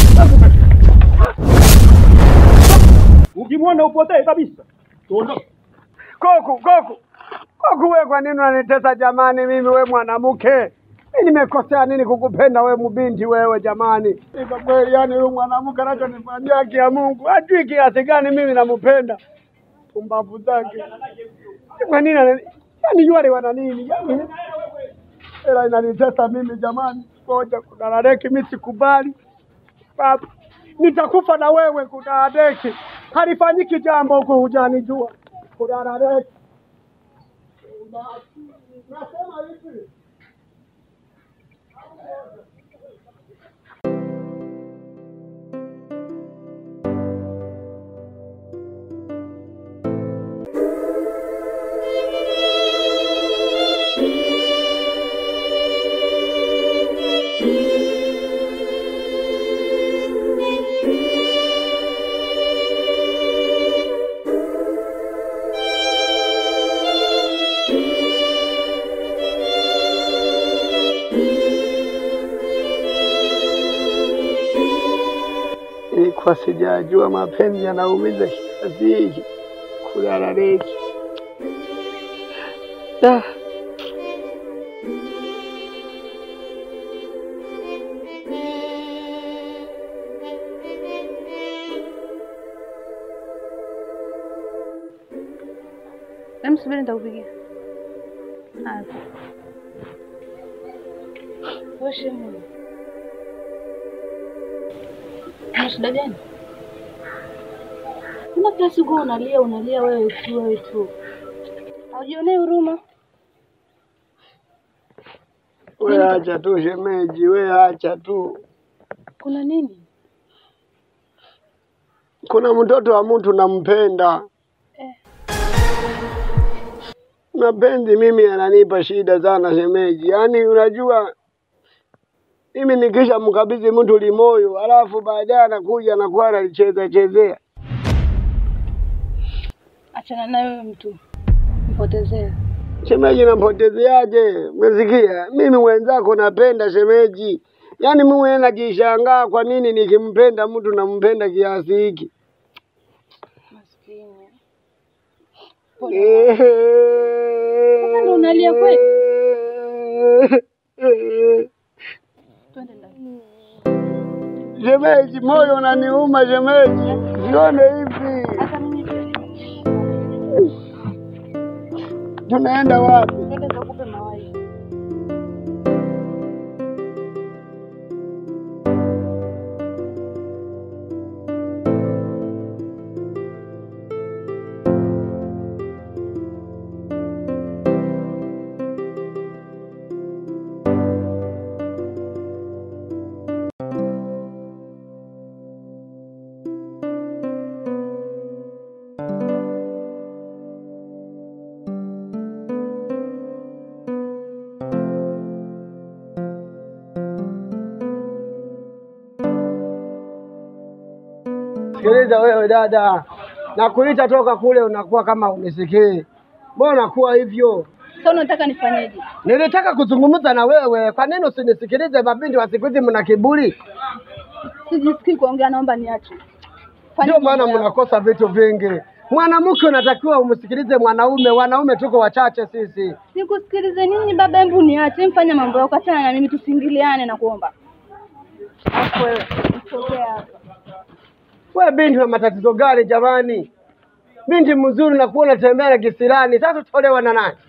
Ukimwona upotee kabisa. Tuondoke. Koku, koku. Koku we kwa nini unanitesa jamani mimi we mwanamke? Mimi nimekosea nini kukupenda we mbinti wewe jamani? Ni Kwa kweli yani huyu mwanamke anachonifanyia haki ya Mungu. Hajui kiasi gani mimi nampenda. Pumbavu zake. Kwa nini anani- yani yule wana nini? Yani ila inanitesa mimi jamani. Ngoja kudaradeki mimi sikubali. Baba, nitakufa na wewe kudaradeki. Halifanyiki jambo huku hujanijua. Kudaradeki. Nasema hivi. Nilikuwa sijajua mapenzi yanaumiza kiasi hiki. Kulala reki. Ah. Hem, subiri nitakupigia. Haya. Wewe shemu. Una shida gani? Mbona kila siku unalia unalia wewe tu wewe tu? Haujionei huruma? We acha tu shemeji, we acha tu. Kuna nini? Kuna mtoto wa mtu nampenda. Eh. Mapenzi mimi yananipa shida sana shemeji. Yaani unajua Mimi nikisha mkabidhi mtu limoyo, alafu baadaye anakuja anakuwa analicheza chezea. Achana na wewe mtu, mpotezee. Shemeji nampotezeaje? Umesikia? Mimi mwenzako napenda shemeji, yaani mimi mwenyewe najishangaa kwa nini nikimpenda mtu nampenda kiasi hiki. Maskini. Pole. Sasa ndo unalia kweli? Twende ndani. Shemeji, moyo unaniuma shemeji, sione hivi. Hata mimi pia. Tunaenda wapi? Twende nikakupe mawaidha. Sikiliza wewe dada, nakuita toka kule, unakuwa kama unisikii. Mbona kuwa hivyo? Sasa unataka nifanyeje? Nilitaka kuzungumza na wewe, kwa nini usinisikilize? Mabinti wa siku hizi mna kiburi, Sijisikii kuongea, naomba niache. Fanya ndio maana mambo yako. mnakosa vitu vingi. Mwanamke unatakiwa umsikilize mwanaume, wanaume tuko wachache sisi. Nikusikilize nini baba? Hebu niache, mfanye mambo yako, achana na mimi, tusiingiliane na kuomba. Afu wewe mtokea hapa. We binti una matatizo gani jamani? Binti mzuri na kuwa unatembea na kisirani, sasa utolewa na nani?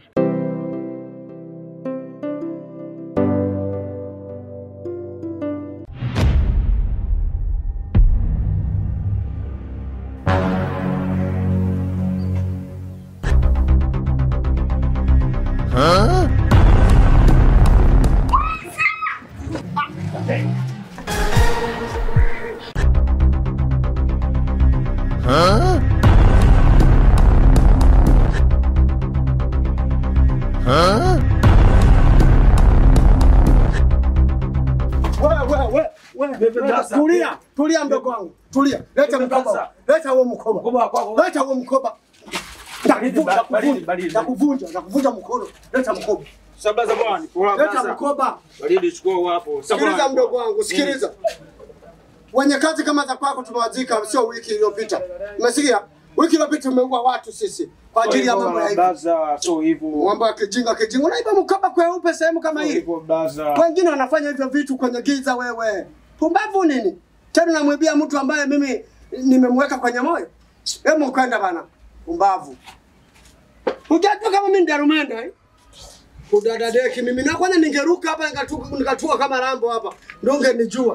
Tulia, tulia mdogo wangu, tulia. Leta mkoba, leta huo mkoba, leta huo mkoba. Nakuvunja, nakuvunja, nakuvunja, nakuvunja mkono. Leta mkoba, Sabaza bwana, kwa leta basa. mkoba. Baridi chukua hapo. Sikiliza mdogo wangu, sikiliza. Wenye kazi kama za kwako tumewazika, sio wiki iliyopita. Umesikia? Wiki iliyopita tumeua watu sisi kwa ajili ya mambo ya hivi. Baza, so hivyo. Mambo ya kijinga kijinga. Unaiba mkoba kweupe sehemu kama hii. Hivyo baza. Wengine wanafanya hivyo vitu kwenye giza. Wewe pumbavu nini? Tena namwibia mtu ambaye mimi nimemweka kwenye moyo. Hebu kwenda bana, pumbavu. Hujajua kama mimi ndarumenda eh? Kudadadeki mimi na kwanza ningeruka hapa nikatua, nikatua kama rambo hapa, ndio ungenijua.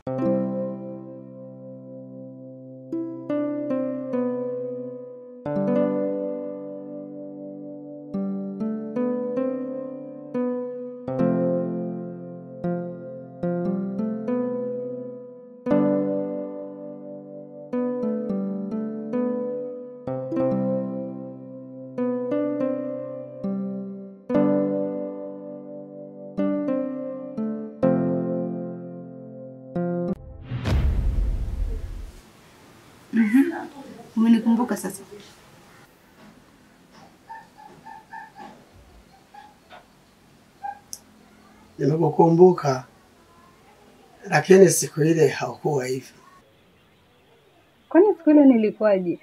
Umenikumbuka sasa? Nimekukumbuka, lakini siku ile haukuwa hivi. Kwani siku ile nilikuwaje?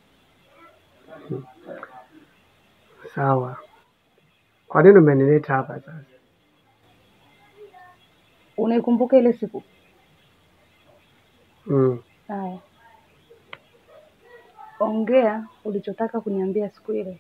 Sawa, kwa nini umenileta hapa sasa? Unaikumbuka ile siku? Mm. Haya, ongea ulichotaka kuniambia siku ile.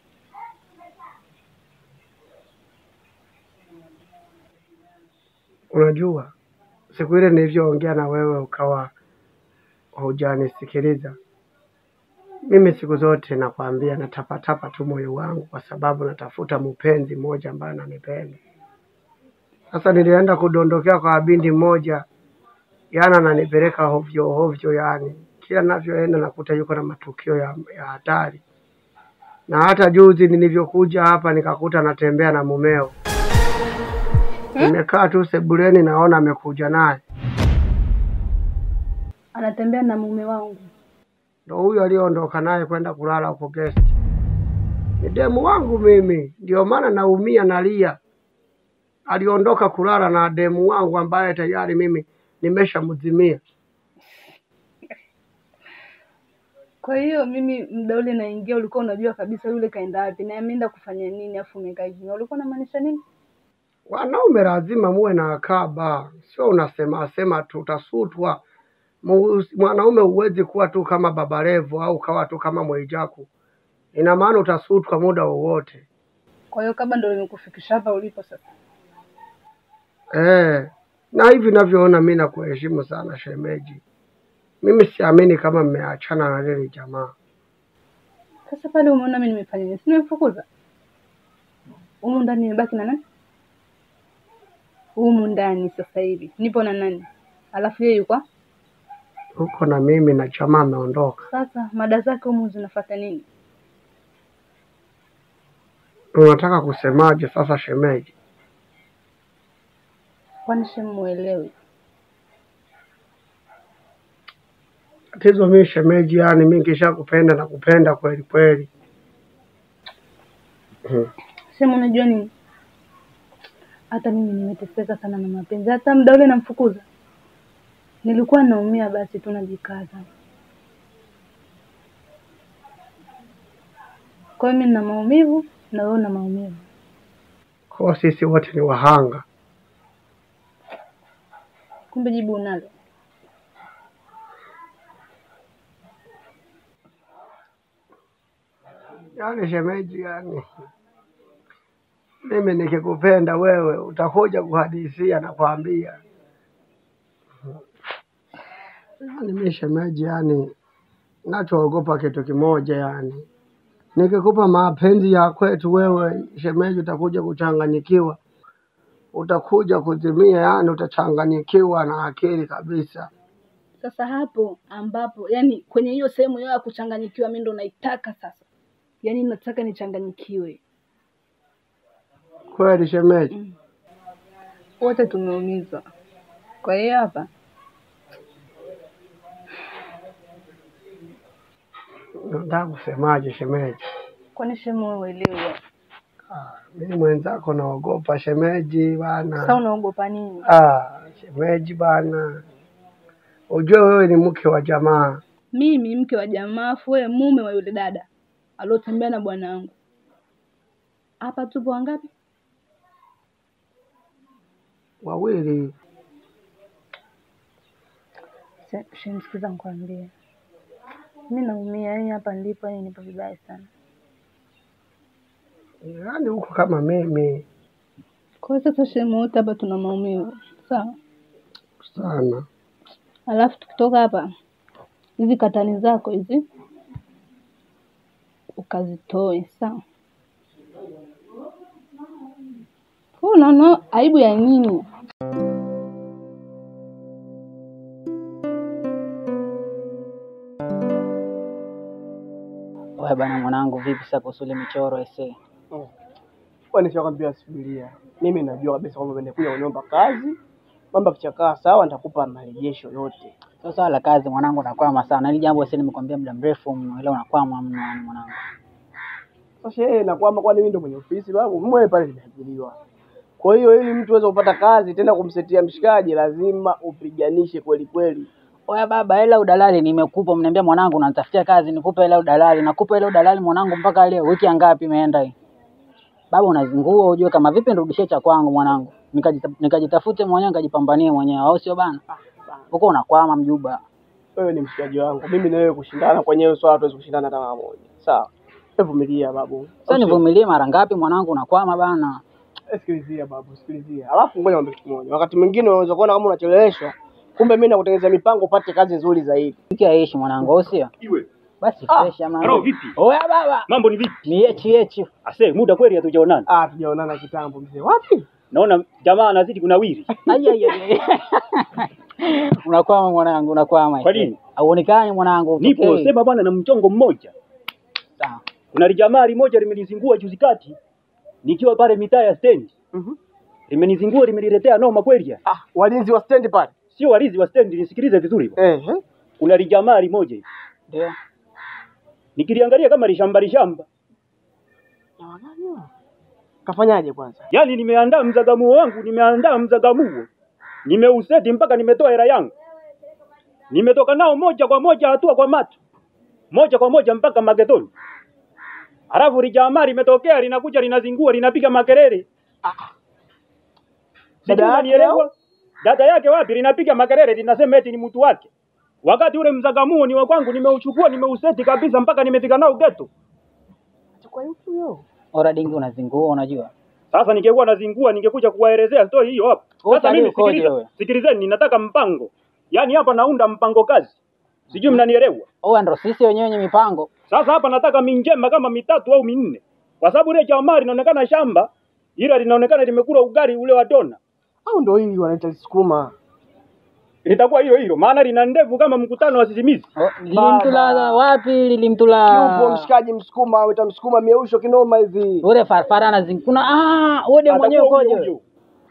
Unajua, siku ile nilivyoongea na wewe ukawa hujanisikiliza. Mimi siku zote nakwambia natapatapa tu moyo wangu, kwa sababu natafuta mpenzi mmoja ambaye ananipenda. Sasa nilienda kudondokea kwa binti mmoja, yana ananipeleka hovyo hovyo, yani kila ninavyoenda nakuta yuko na matukio ya ya hatari, na hata juzi nilivyokuja hapa nikakuta anatembea na mumeo. Nimekaa tu sebuleni, naona amekuja naye, Anatembea na mume wangu. ndo huyo aliyoondoka naye kwenda kulala huko guest. Ni demu wangu mimi, ndio maana naumia, nalia. Aliondoka kulala na demu wangu ambaye tayari mimi nimeshamzimia. Kwa hiyo mimi muda ule naingia, ulikuwa unajua kabisa yule kaenda wapi na ameenda kufanya nini, afu umekaa kimya. Ulikuwa unamaanisha nini? Wanaume lazima muwe na akaba, sio unasema sema tu utasutwa. Mu- Mwanaume huwezi kuwa tu kama Baba Levo au ukawa tu kama Mwijaku, ina maana utasutwa muda wowote. Kwa hiyo kaba ndo limekufikisha hapa ulipo sasa. Eh, na hivi navyoona mi nakuheshimu sana shemeji. Mimi siamini kama mmeachana na lile jamaa. Sasa pale umeona mimi nimefanya nini? Si nimemfukuza? Humu ndani nimebaki na nani? Humu ndani sasa hivi nipo na nani? Alafu yeye yuko Uko na mimi na jamaa ameondoka. sasa, mada zake humu zinafuata nini? Unataka kusemaje sasa shemeji? Kwani shemuelewi? Tatizo mimi shemeji, yani mimi nikishakupenda na kupenda kweli kweli. Hmm. Sema unajua nini? Hata mimi nimeteseka sana na mapenzi. Hata muda ule namfukuza, nilikuwa naumia, basi tu najikaza. Kwa hiyo mimi nina maumivu na wewe una maumivu. Kwa sisi wote ni wahanga. Kumbe jibu unalo. Yaani shemeji, yani mimi nikikupenda wewe utakuja kuhadisia na kuambia. Yaani mimi shemeji, yani nachoogopa kitu kimoja, yani nikikupa mapenzi ya kwetu wewe shemeji, utakuja kuchanganyikiwa, utakuja kuzimia, yani utachanganyikiwa na akili kabisa. Sasa hapo ambapo, yani kwenye hiyo sehemu yao ya kuchanganyikiwa, mimi ndo naitaka sasa. Yani nataka nichanganyikiwe. Kweli shemeji? Mm. Wote tumeumizwa. Kwa hiyo hapa Nataka kusemaje shemeji? kwani shemu wewe uelewe. Ah, mimi mwenzako naogopa shemeji bana. Sasa unaogopa nini? Ah, shemeji bana, ujue wewe ni mke wa jamaa. Mimi mke wa jamaa, afu wewe mume wa yule dada aliotembea na bwana wangu. Hapa tupo wangapi? Wawili Shemsikiza nikwambie, mi naumia, yani hapa nilipo, yani nipo vibaya sana. yaani huko kama mimi Kwa hiyo sasa, shemu wote hapa tuna maumivu, sawa? sana. Alafu tukitoka hapa, hizi katani zako hizi ukazitoe, sawa? Wewe Unaona aibu ya nini? Wewe bana mwanangu, vipi sasa kuhusu ile michoro ese? Kwani nishakwambia subiria. Mimi najua kabisa kwamba umekuja kuniomba kazi. Mambo yakichakaa sawa, nitakupa marejesho yote. Sio swala la kazi mwanangu, nakwama sana. Hili jambo ese nimekwambia muda mrefu mno, ila unakwama mno yani mwanangu. Sasa yeye na kwamba kwani mimi ndo mwenye ofisi babu, mwe pale nimeajiriwa. Kwa hiyo ili mtu aweze kupata kazi tena kumsetia mshikaji, lazima upiganishe kweli kweli. Oya baba, hela udalali nimekupa, mniambia mwanangu unanitafutia kazi, nikupe hela udalali. Nakupa hela udalali mwanangu mpaka leo, wiki ya ngapi imeenda hii? Baba unazingua ujue kama vipi nirudishie cha kwangu mwanangu. Nikajita, nikajitafute mwenyewe nikajipambanie mwenyewe, au sio bana? Huko unakwama mjuba. Wewe ni mshikaji wangu, mimi na wewe kushindana kwenye hilo swala, tuwezi kushindana hata mara moja. Sawa, Hebu vumilia babu. Sasa nivumilie mara ngapi mwanangu, unakwama bana. Eh, Sikilizia babu, sikilizia. Alafu ngoja niambie kitu kimoja. Wakati mwingine unaweza kuona kama unacheleweshwa, kumbe mimi nakutengeneza mipango upate kazi nzuri zaidi. Wiki aishi mwanangu, au sio? Iwe. Basi Ah, fresh ama. Halo vipi? Oya baba. Mambo ni vipi? Ni yechi yechi. Ase, muda kweli hatujaonana. Ah, tujaonana kitambo mzee. Wapi? Naona jamaa anazidi kunawiri. Ai ai ai. ai. Unakwama mwanangu, unakwama. Kwa nini? Hauonekani mwanangu. Nipo utokei. sema bwana na mchongo mmoja. Sawa. Kuna lijamaa limoja limenizingua juzi kati nikiwa pale mitaa ya stendi. Mhm. limenizingua, limeniletea noma kweli. ya. Ah, walinzi wa stendi pale. Sio walizi wa stendi, nisikilize vizuri. bwana. Eh, eh. Kuna lijamaa limoja hivi, Ndio. nikiliangalia kama lishamba lishamba, Kafanyaje kwanza? yaani nimeandaa mzagamuo wangu, nimeandaa mzagamuo, nimeuseti mpaka nimetoa hela yangu, nimetoka nao moja kwa moja, hatua kwa macho, moja kwa moja mpaka magetoni. Halafu lijamaa limetokea linakuja linazingua, linapiga makelele. Sijui Dada yake unanielewa? Dada yake wapi? Linapiga makelele, linasema eti ni mtu wake, wakati ule mzagamuo ni wa kwangu, nimeuchukua nimeuseti kabisa mpaka nimefika nao geto. Ora dingi unazingua unajua. Sasa ningekuwa nazingua ningekuja kuwaelezea story hiyo hapa. Wewe Sasa utalii mimi ukoje sikiliza, wewe? sikilizeni, ninataka mpango. Yaani hapa naunda mpango kazi, sijui mnanielewa. Oa ndo sisi wenyewe wenye mipango. Sasa hapa nataka minjema kama mitatu au minne, kwa sababu ile jamaa linaonekana shamba, ila linaonekana limekula ugali ule wa dona. Au ndo hili wanaita sukuma? Litakuwa hilo hilo, maana lina ndevu kama mkutano wa sisimizi. Oh, Lilimtula wapi? Yupo Lilimtula. mshikaji msukuma, wita msukuma miusho kinoma hivi. Ule farfara anazingua. Kuna ah, wewe demu mwenyewe Atakuwa ukoje? huyo huyo.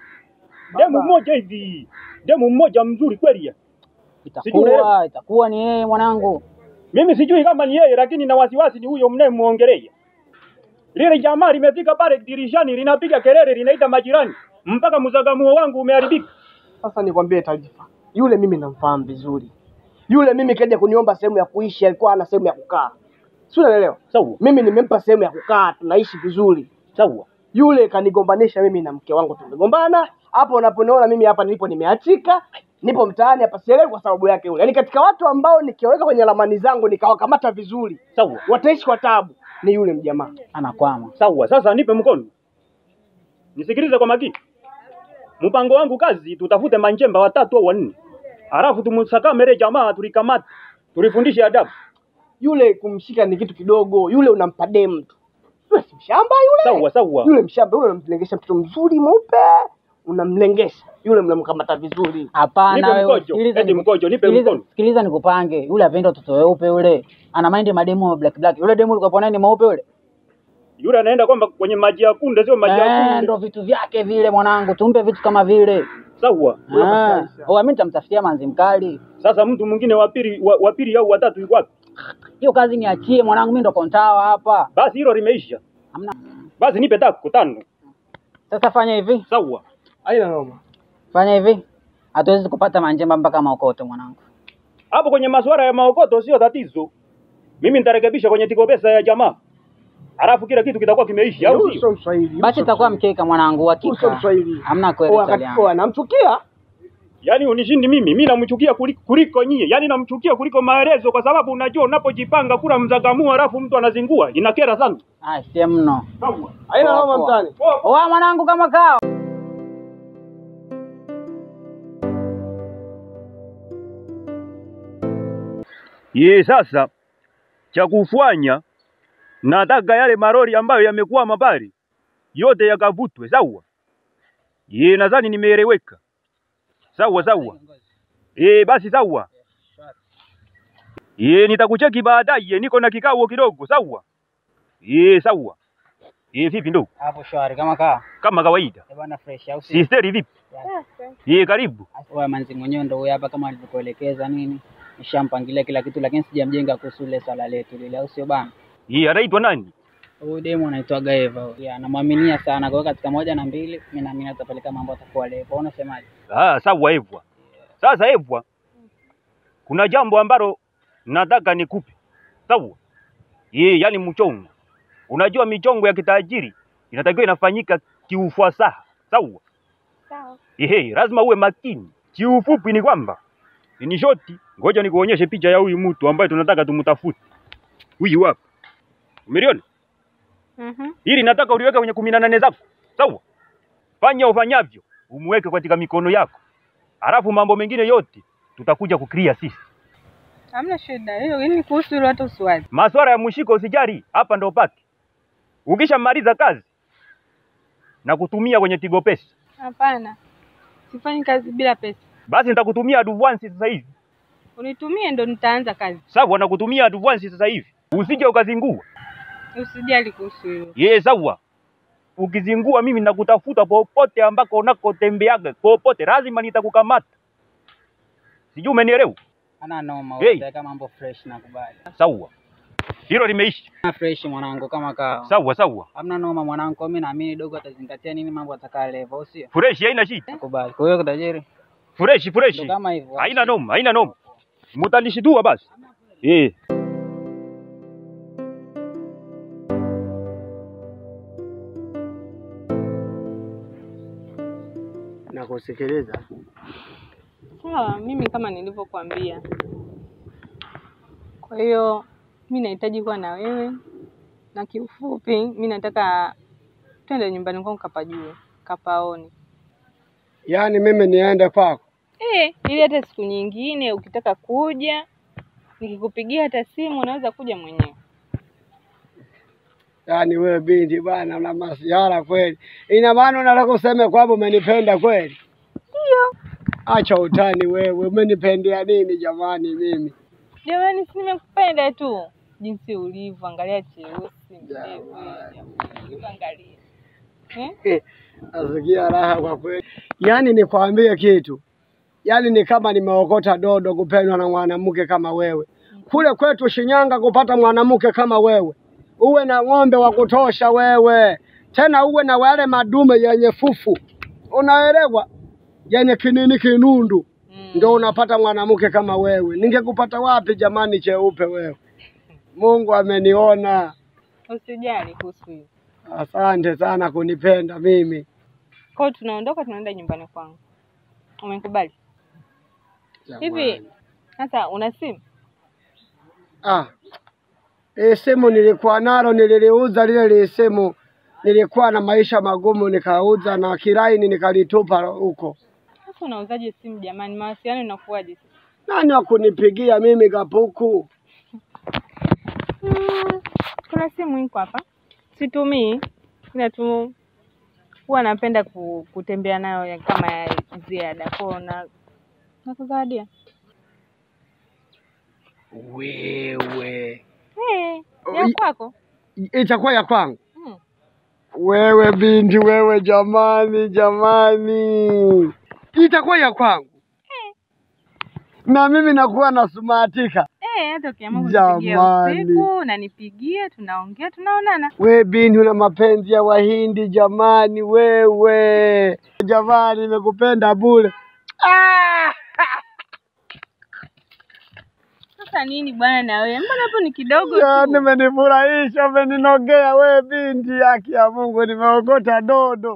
Demu mmoja hivi, demu mmoja mzuri kweli ya. Sijui unaelewa. Itakuwa itakuwa ni yeye mwanangu. Mimi sijui kama ni yeye, lakini na wasiwasi ni huyo mnayemwongelea. Lile jamaa limefika pale dirishani, linapiga kelele, linaita majirani, mpaka mzagamuo wangu umeharibika. Sasa nikwambie taarifa, yule mimi namfahamu vizuri. Yule mimi kaja kuniomba sehemu ya kuishi, alikuwa ana sehemu ya kukaa, si unaelewa? Sawa Mimi nimempa sehemu ya kukaa, tunaishi vizuri. sawa, Yule kanigombanisha mimi na mke wangu, tumegombana. Hapo unaponiona mimi hapa nilipo, nimeachika, nipo mtaani hapa, sielewi kwa sababu yake yule. Yaani katika watu ambao nikiweka kwenye ramani zangu nikawakamata vizuri, sawa wataishi kwa tabu, ni yule mjamaa. Anakwama. sawa. Sasa nipe mkono, nisikilize kwa makini. Mpango wangu kazi, tutafute manjemba watatu au wanne, halafu tumsakame ile jamaa, tulikamata, tulifundishe adabu. Yule kumshika ni kitu kidogo, yule unampa demu tu. Yule si mshamba yule. Sawa sawa, Yule mshamba yule unamlengesha mtoto mzuri mweupe, unamlengesha yule, mnamkamata vizuri. Hapana Nipe wewe. mkojo, sikiliza eti niku- mkojo, nipe sikiliza- mkono. Sikiliza nikupange. Yule apenda watoto weupe yule. Ana mind mademu wa black black. Yule demu ulikuwa naye ni mweupe yule. Yule anaenda kwamba kwenye maji ya kunde, sio maji ya Eh, kunde. ndo vitu vyake vile mwanangu. Tumpe vitu kama vile. Sawa. Ah, oh, mimi nitamtafutia manzi mkali. Sasa mtu mwingine wa pili wa, wa pili au watatu yuko wapi? Hiyo kazi niachie mwanangu, mimi ndo kontawa hapa. Basi hilo limeisha. Hamna. Basi nipe tako tano. Sasa fanya hivi, Sawa. Haina noma. fanya hivi. Hatuwezi kupata manjemba mpaka maokoto mwanangu. Hapo kwenye masuala ya maokoto sio tatizo. Mimi nitarekebisha kwenye tiko pesa ya jamaa. Halafu kila kitu kitakuwa kimeisha au Yule sio? sio Mswahili. Basi itakuwa mkeka mwanangu, Yule sio hakika. Mswahili. Hamna kweli Oh, Italiano. akati- oh, anamchukia Yaani unishindi mimi, mimi namchukia kuliko, kuliko nyie. Yaani namchukia kuliko maelezo kwa sababu unajua unapojipanga kula mzagamu halafu mtu anazingua, inakera sana. Ah, sie mno. Sawa. haina Poa, noma poa. mtani. Oa mwanangu kama kao. Ye, sasa cha kufanya nataka yale marori ambayo yamekuwa mabari yote yakavutwe, sawa? Ye, nadhani nimeeleweka. Sawa sawa. Eh, basi sawa. Ye, nitakucheki baadaye, niko na kikao kidogo, sawa? Ye, sawa. Ye, vipi ndugu? Hapo shwari kama kaa. Kama kawaida. Eh bwana fresh au si? Sisteri vipi? Ye, karibu. Oa manzi mwenyewe ndo huyu hapa kama alivyokuelekeza nini. Nishampangilia kila kitu lakini sijamjenga kuhusu ile swala letu lile au sio bana? Ye, anaitwa nani? Huyu demu anaitwa Gaeva. huyu. Yeah, namwaminia sana. Kwa hiyo katika moja na mbili, mimi naamini atapeleka mambo atakuwa lepo. Unasemaje? Ah, sawa Evwa. Sasa Evwa, kuna jambo ambalo nataka nikupe. Sawa? Ye, yani mchongo. Unajua michongo ya kitajiri inatakiwa inafanyika kiufasaha. Sawa? Sawa. Ehe, lazima uwe makini. Kiufupi ni kwamba ni shoti, ngoja nikuonyeshe picha ya huyu mtu ambaye tunataka tumtafute. Huyu hapa. Umeliona? Mhm. Hili nataka uliweke kwenye kumi na nane zako. Sawa? Fanya ufanyavyo, umweke katika mikono yako. Halafu mambo mengine yote tutakuja kukria sisi. Hamna shida. Hiyo hili kuhusu hilo hata usiwazi. Maswala ya mshiko usijali, hapa ndo pake. Ukishamaliza kazi na kutumia kwenye Tigo Pesa, Hapana. Sifanyi kazi bila pesa. basi nitakutumia advance sasa hivi. Unitumie ndo nitaanza kazi. Sawa, nakutumia advance sasa hivi. Usije ukazingua. Usijali kuhusu hilo. Ye, sawa. ukizingua mimi nakutafuta popote ambako unakotembeaga, popote lazima nitakukamata. Sijui umenielewa? Ana noma Hey. hey. Kama mambo fresh nakubali. Sawa, hilo limeisha. Na fresh mwanangu kama kawa. Sawa sawa, Hamna noma mwanangu, kwa mimi naamini dogo atazingatia nini mambo atakaa level, au sio? fresh, haina shida, Nakubali. Kwa hiyo tajiri, fresh fresh, ndo kama hivyo. haina noma, haina noma, mutanishitua basi eh. Nakusikiliza. Sawa, mimi kama nilivyokuambia. Kwa hiyo mi nahitaji kuwa na wewe, na kiufupi mi nataka twende nyumbani kwangu kapajue, kapaone. Yaani mimi niende kwako? Eh, ili hata siku nyingine ukitaka kuja nikikupigia hata simu unaweza kuja mwenyewe. Yaani wewe binti bwana, una masiara kweli. Ina maana unataka kusema kwamba umenipenda kweli? Ndio. Acha utani wewe, umenipendea nini jamani mimi? Jamani, si nimekupenda tu jinsi ulivyo, angalia cheusi mrefu, jamani, angalia eh? Nasikia raha kwa kweli. Yaani nikwambie kitu, yaani ni kama nimeokota dodo kupendwa na mwanamke kama wewe. Kule kwetu Shinyanga kupata mwanamke kama wewe, uwe na ng'ombe wa kutosha wewe, tena uwe na wale madume yenye fufu, unaelewa, yenye kinini kinundu, ndio unapata mwanamke kama wewe. Ningekupata wapi jamani, cheupe wewe? Mungu ameniona. Usijali kuhusu hiyo. Asante sana kunipenda mimi. Kwa hiyo tunaondoka, tunaenda nyumbani kwangu. Umekubali? Hivi sasa una simu? Ah, ile simu nilikuwa nalo, nililiuza lile lile simu. Nilikuwa na maisha magumu, nikauza na kiraini nikalitupa huko. Sasa unauzaje simu jamani? Mawasiliano inakuwaje sasa? Nani wa kunipigia mimi kapuku? Mm, kuna simu iko hapa, situmii, ila tu huwa napenda ku, kutembea nayo ya- kama ya ziada kwao na nakuzawadia. Wewe Eh, ya Oi. kwako? itakuwa ya kwangu? Mm. Wewe binti, wewe jamani, jamani, itakuwa ya kwangu na mimi nakuwa nasumatika. Eh, hata ukiamua kunipigia Jamani. usiku unanipigia, tunaongea, tunaonana. We binti, una mapenzi ya Wahindi jamani, wewe jamani, nimekupenda bure. Ah! Sasa nini bwana na wewe? Mbona hapo ni kidogo Ya, tu? Nimenifurahisha, umeninogea we binti, haki ya Mungu, nimeokota dodo.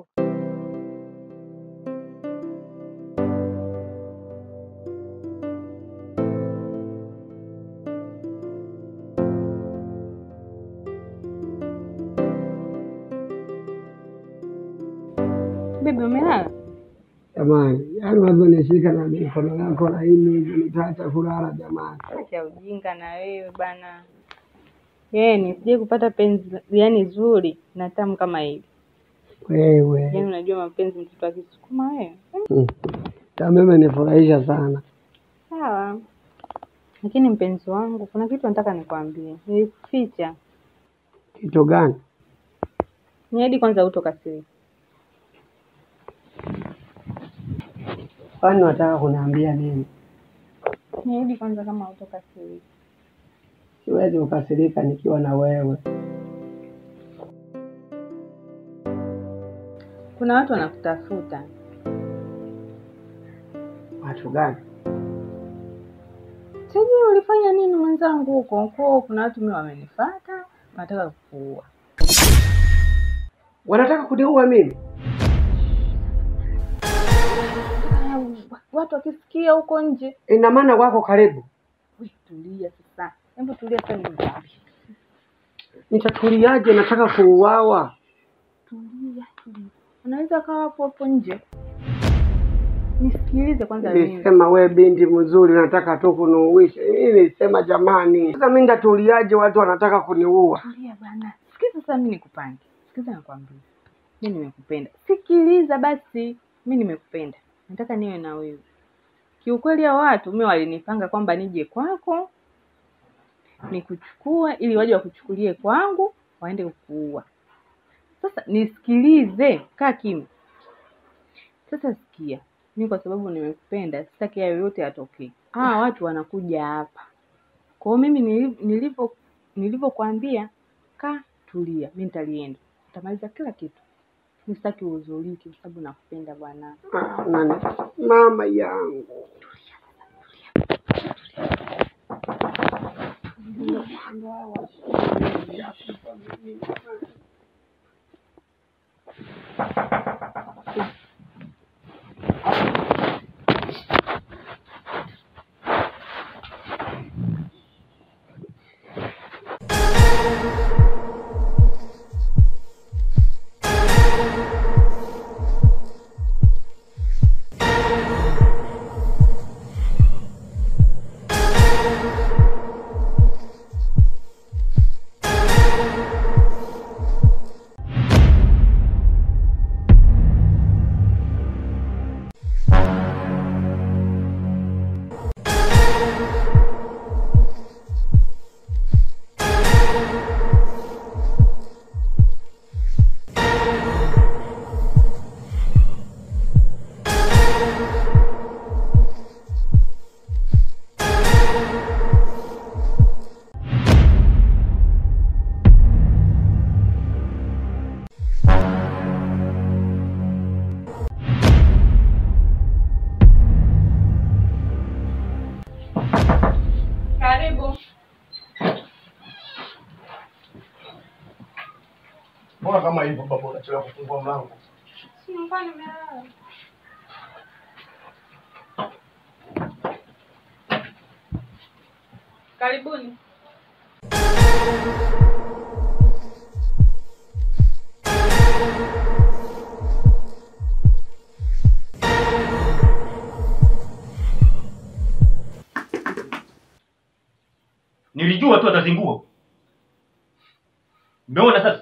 Bibi umelala? Jamani, yaani unavyonishika na mikono yako laini hivyo, nitaacha kulala jamani. Acha ujinga na wewe bana. Yaani sije kupata penzi yani zuri na tamu kama hili. Wewe Yaani unajua mapenzi mtoto akisukuma wewe. Mm. Ya mimi nifurahisha sana. Sawa. Lakini mpenzi wangu, kuna kitu nataka nikwambie. Nilikuficha. Kitu gani? Niahidi kwanza hutokasirika. Kwani wataka kuniambia nini? Niahidi kwanza kama hutokasirika. Siwezi kukasirika nikiwa na wewe. Kuna watu wanakutafuta. Watu gani? Sijui ulifanya nini mwenzangu huko. Kwa kuna watu mimi wamenifuata, wanataka kukuua. Wanataka kuniua mimi? Haya, Watu wakisikia huko nje. Ina maana wako karibu. We, tulia sasa. Hebu tulia sasa nikwambie. Nitatuliaje? Nataka kuuawa. Tulia, tulia. Anaweza kawa hapo hapo nje. Nisikilize kwanza mimi. Nilisema we binti mzuri, nataka tu kuniuisha. Nilisema jamani, sasa mimi nitatuliaje? Watu wanataka kuniua. Tulia bana. Sikiza sasa mimi nikupange. Sikiza nakwambia. Mimi nimekupenda. Sikiliza basi. Mimi nimekupenda. Nataka niwe na wewe. Kiukweli hao watu mimi walinipanga kwamba nije kwako nikuchukua ili waje wakuchukulie kwangu waende kukuua. Sasa nisikilize, kaa kimya. Sasa sikia, mi kwa sababu nimekupenda, sitaki hayo yote yatokee. Ah, watu wanakuja hapa. Kwa hiyo mimi nili- nilivyo nilivyokuambia, kaa tulia, mi nitalienda, nitamaliza kila kitu. Mi sitaki uhuzunike kwa sababu nakupenda bwana. Ah, nani? Mama yangu. Karibu. Mbona kama hivyo baba unachelewa kufungua mlango? Karibuni. Nilijua tu atazingua. Umeona sasa?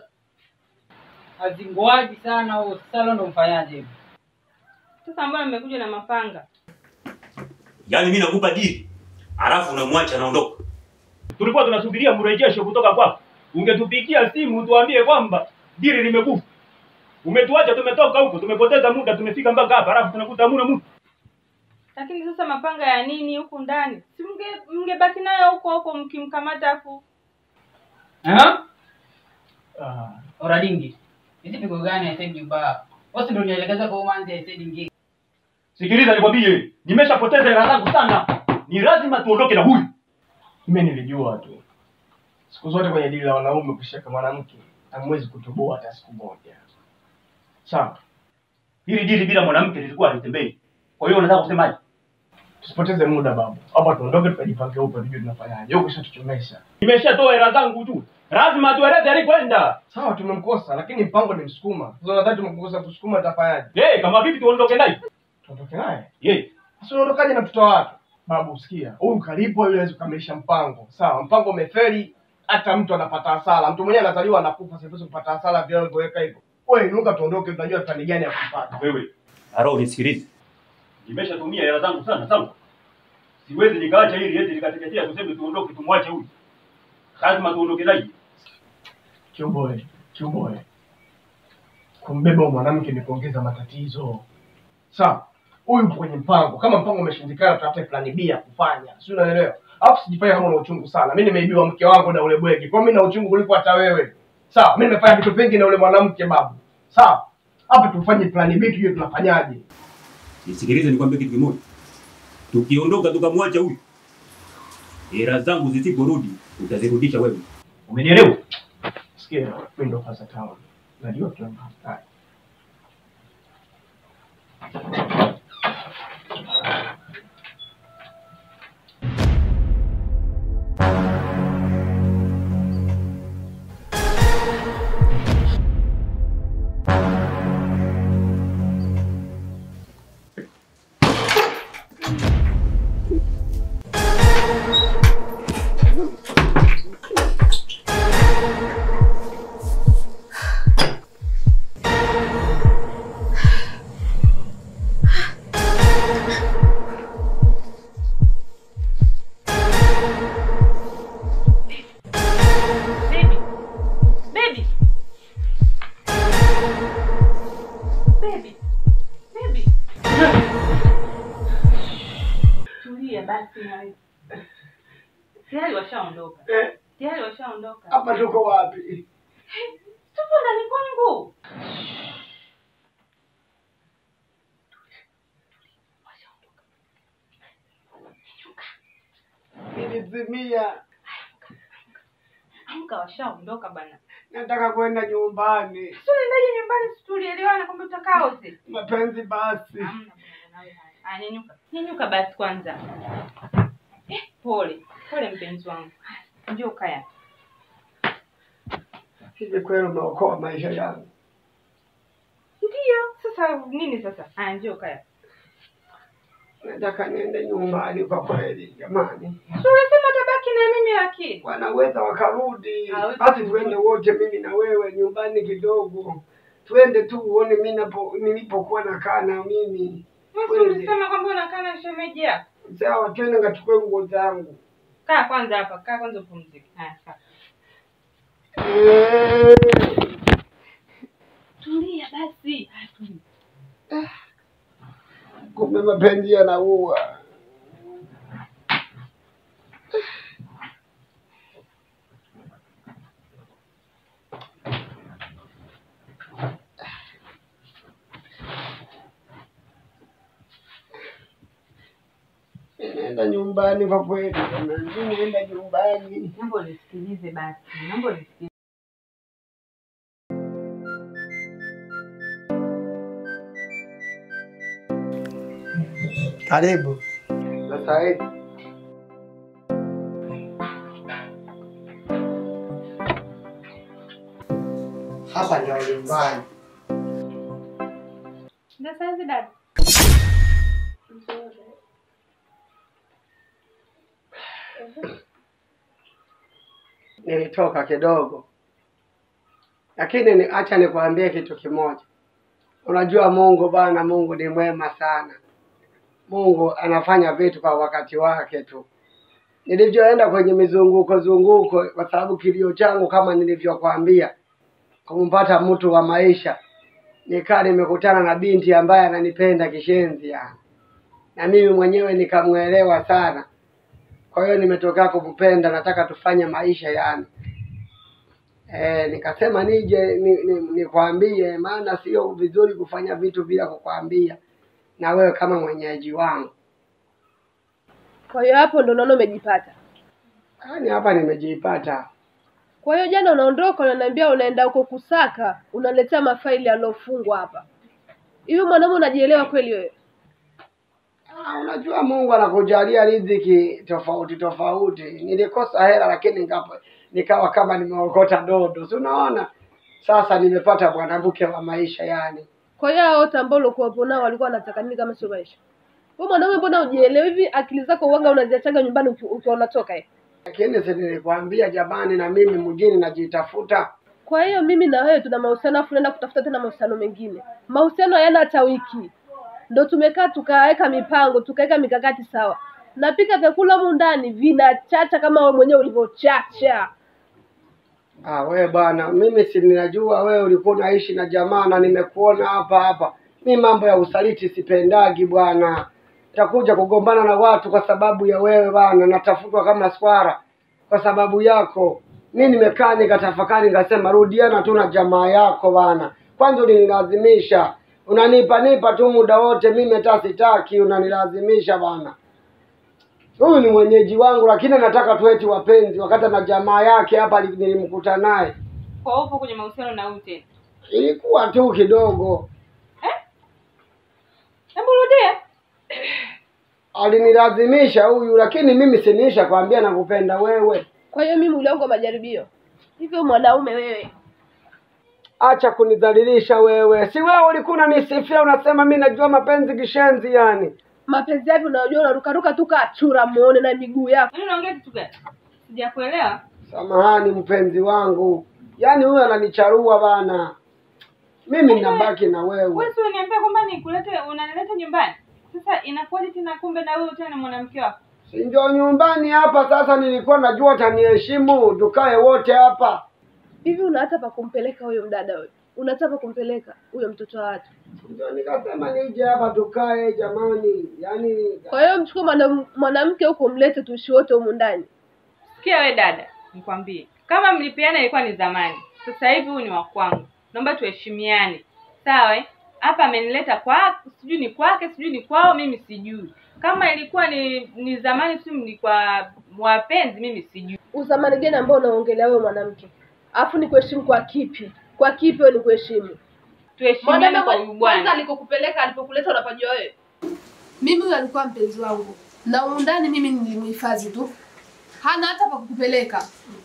Azinguaji sana huo, sasa leo ndo mfanyaje hivi? Sasa mbona mmekuja na mapanga? Yaani mimi nakupa dili, alafu unamwacha anaondoka. Tulikuwa tunasubiria mrejesho kutoka kwako. Ungetupigia simu tuambie kwamba dili limekufa. Umetuacha tumetoka huko, tumepoteza muda, tumefika mpaka hapa, alafu tunakuta hamuna mtu. Lakini sasa mapanga ya nini huku ndani? Si mnge mngebaki nayo huko huko mkimkamata afu. Ah? Ah, Oradingi. Hizi pigo gani ya Said Juba? Wasi ndio nielekeza kwa umanzi ya Said Ngi. Sikiliza nikwambie, nimeshapoteza hela zangu sana. Ni lazima tuondoke na huyu. mimi nilijua tu. Siku zote kwenye dili la wanaume kushika mwanamke hamwezi kutoboa hata siku moja. Sawa, Hili dili bila mwanamke lilikuwa halitembei. Kwa hiyo unataka kusemaje? tusipoteze muda babu. Hapa tuondoke tukajipange upya tujue tunafanyaje. Huko tuchomesha. Nimeshatoa hela zangu tu. Lazima tueleze alikwenda. Sawa, tumemkosa lakini mpango ni msukuma. Sasa nadhani tumemkosa kusukuma atafanyaje? Eh, kama vipi tuondoke naye? Tuondoke naye. Eh, Sasa unaondokaje na mtoto wa watu? Babu, sikia, huyu kalipwa ili aweze kukamilisha mpango. Sawa, mpango umefeli, hata mtu anapata hasara. Mtu mwenyewe anazaliwa anakufa, sasa hivi kupata hasara vile alivyoweka hivyo. Wewe inuka, tuondoke, tunajua plani gani ya kupata. wewe. Aro unisikilize. Nimeshatumia hela zangu sana sawa. Siwezi nikaacha hili eti nikateketea tuseme tuondoke tumwache huyu. Lazima tuondoke naye. Kiongoe, kiongoe, kumbeba huyu mwanamke ni kuongeza matatizo. Sawa, huyu yupo kwenye mpango. Kama mpango umeshindikana, tutafute plani B ya kufanya, si unaelewa? Alafu sijifanye kama una uchungu sana. Mimi nimeibiwa mke wangu na ule bwegi, kwa hiyo mimi na uchungu kuliko hata wewe. Sawa, mimi nimefanya vitu vingi na ule mwanamke babu. Sawa, hapa tufanye plani B, tujue tunafanyaje. Nisikilize nikwambie kitu kimoja. Tukiondoka tukamwacha huyu. Hela zangu zisiporudi utazirudisha wewe. Umenielewa? Sikia, mimi ndo Faza Town. Najua tunamhitaji. Baby. Baby. Simaliza. Tayari washaondoka. Eh, Tayari washaondoka. hapa tuko wapi? Tupo ndani kwangu. Nilizimia, Amka, washaondoka bana. nataka kwenda nyumbani. Sio unaendaje nyumbani? Si tulielewana kwamba tutakaa wote. Mapenzi basi. Hamna bwana, nawe haya. Haya, nyanyuka. Nyanyuka basi kwanza. Eh, pole. Pole mpenzi wangu. Haya, Njoo kaya. Hivi kweli umeokoa maisha yangu? Ndio. Sasa nini sasa? Haya, njoo kaya. Nataka niende nyumbani kwa kweli, jamani. Si unasema tabaki na mimi lakini. Wanaweza wakarudi, Hawezi basi kurudi. tuende wote, mimi na wewe nyumbani kidogo, twende tu uone mimi napo nilipokuwa nakaa na mimi. Wewe Kweli. ulisema kwamba unakaa na shemeji yako. Sawa, twende ngachukue nguo zangu. Kaa kwanza hapa, kaa kwanza upumzike. Haya, kaa. Eh, Tulia basi. Haya, tulia. Kumbe mapenzi yanaua. Nenda nyumbani kwa kweli, jamani, nenda nyumbani. Naomba unisikilize basi. Naomba unisikilize. Karibu. Sasa hivi hapa ndio nyumbani. Ndio saizi dada. Nilitoka kidogo, lakini ni, acha nikwambie kitu kimoja. Unajua Mungu bwana, Mungu ni mwema sana. Mungu anafanya vitu kwa wakati wake tu. Nilivyoenda kwenye mizunguko zunguko, kwa sababu kilio changu kama nilivyokwambia, kumpata mtu wa maisha, nikaa nimekutana na binti ambaye ananipenda kishenzi yani, na mimi mwenyewe nikamwelewa sana. Kwa hiyo nimetokea kumpenda, nataka tufanye maisha yani. Eh, nikasema nije ni, ni, nikwambie, maana sio vizuri kufanya vitu bila kukwambia, na wewe kama mwenyeji wangu. Kwa hiyo hapo ndo naona umejipata. Yaani hapa nimejipata. Kwa hiyo jana unaondoka, unaniambia unaenda huko kusaka, unaletea mafaili yaliyofungwa hapa. Hivi mwanaume unajielewa kweli wewe? Ah, unajua Mungu anakujalia riziki tofauti tofauti. Nilikosa hela lakini nikapa, nikawa kama nimeokota dodo, si unaona? Sasa nimepata mwanamke wa maisha yani. Kwa hiyo hao wote ambao ulikuwa nao walikuwa wanataka nini kama sio maisha? Wewe mwanaume, mbona ujielewi hivi? Akili zako uwaga unaziachaga nyumbani uki- ukiwa unatoka eh? Lakini si nilikwambia jamani, na mimi mjini najitafuta. Kwa hiyo mimi na wewe tuna mahusiano afu naenda kutafuta tena mahusiano mengine. Mahusiano hayana hata wiki, ndo tumekaa tukaweka mipango tukaweka mikakati sawa. Napika vyakula humu ndani vinachacha kama wewe mwenyewe ulivyochacha. Ah, wewe bwana, mimi si ninajua wewe ulikuwa unaishi na jamaa na nimekuona hapa hapa. Mi mambo ya usaliti sipendagi bwana. Takuja kugombana na watu kwa sababu ya wewe bwana, natafutwa kama swara kwa sababu yako. Mi nimekaa nikatafakari, nikasema rudiana tu na jamaa yako bwana. Kwanza ulinilazimisha, unanipa nipa tu muda wote, mimi hata sitaki, unanilazimisha bwana. Huyu ni mwenyeji wangu, lakini nataka tueti wapenzi, wakati na jamaa yake hapa ali- nilimkuta naye, Kwa upo kwenye mahusiano na huyu tena. ilikuwa tu kidogo, Hebu rudia. alinilazimisha huyu, lakini mimi siniisha kwambia nakupenda wewe. Kwa hiyo mimi mwili wangu wa majaribio. Hivyo mwanaume wewe, Acha kunidhalilisha wewe, si wewe ulikuwa unanisifia unasema mi najua mapenzi kishenzi yani. mapenzi yapi unajua, unarukaruka tu kachura muone na miguu yako. Yaani unaongea kitu gani? Sijakuelewa. Samahani mpenzi wangu, yaani huyu ananicharua bana, mimi nabaki na wewe. Wewe si uniambia kwamba nikulete unanileta nyumbani. Sasa inakuwaje tena kumbe na wewe tena ni mwanamke wako? Si ndio nyumbani hapa sasa, nilikuwa najua utaniheshimu, tukae wote hapa. hivi una hata pa kumpeleka huyo mdada wewe? Una hata pa kumpeleka huyo mtoto wa watu? Ndio nikasema nije hapa tukae jamani, yaani Kwa hiyo mchukue mwana- mwanamke huko mlete tuishi wote humu ndani. Sikia we dada, nikwambie, kama mlipiana ilikuwa ni zamani, sasa hivi huyu ni wa kwangu, naomba tuheshimiane, sawa? eh? Hapa amenileta kwa sijui ni kwake sijui ni kwao, mimi sijui. Kama ilikuwa ni ni zamani, si mlikuwa wapenzi, mimi sijui. Uzamani gani ambao unaongelea wewe mwanamke? Alafu ni kuheshimu kwa kipi? Kwa kipi wewe ni kuheshimu? Tuheshimiane kwa huyu kwanza bwana. alikokupeleka alipokuleta unapajua wewe? Mimi huyo alikuwa mpenzi wangu. Na humu ndani mimi nilimhifadhi tu. Hana hata pa kukupeleka.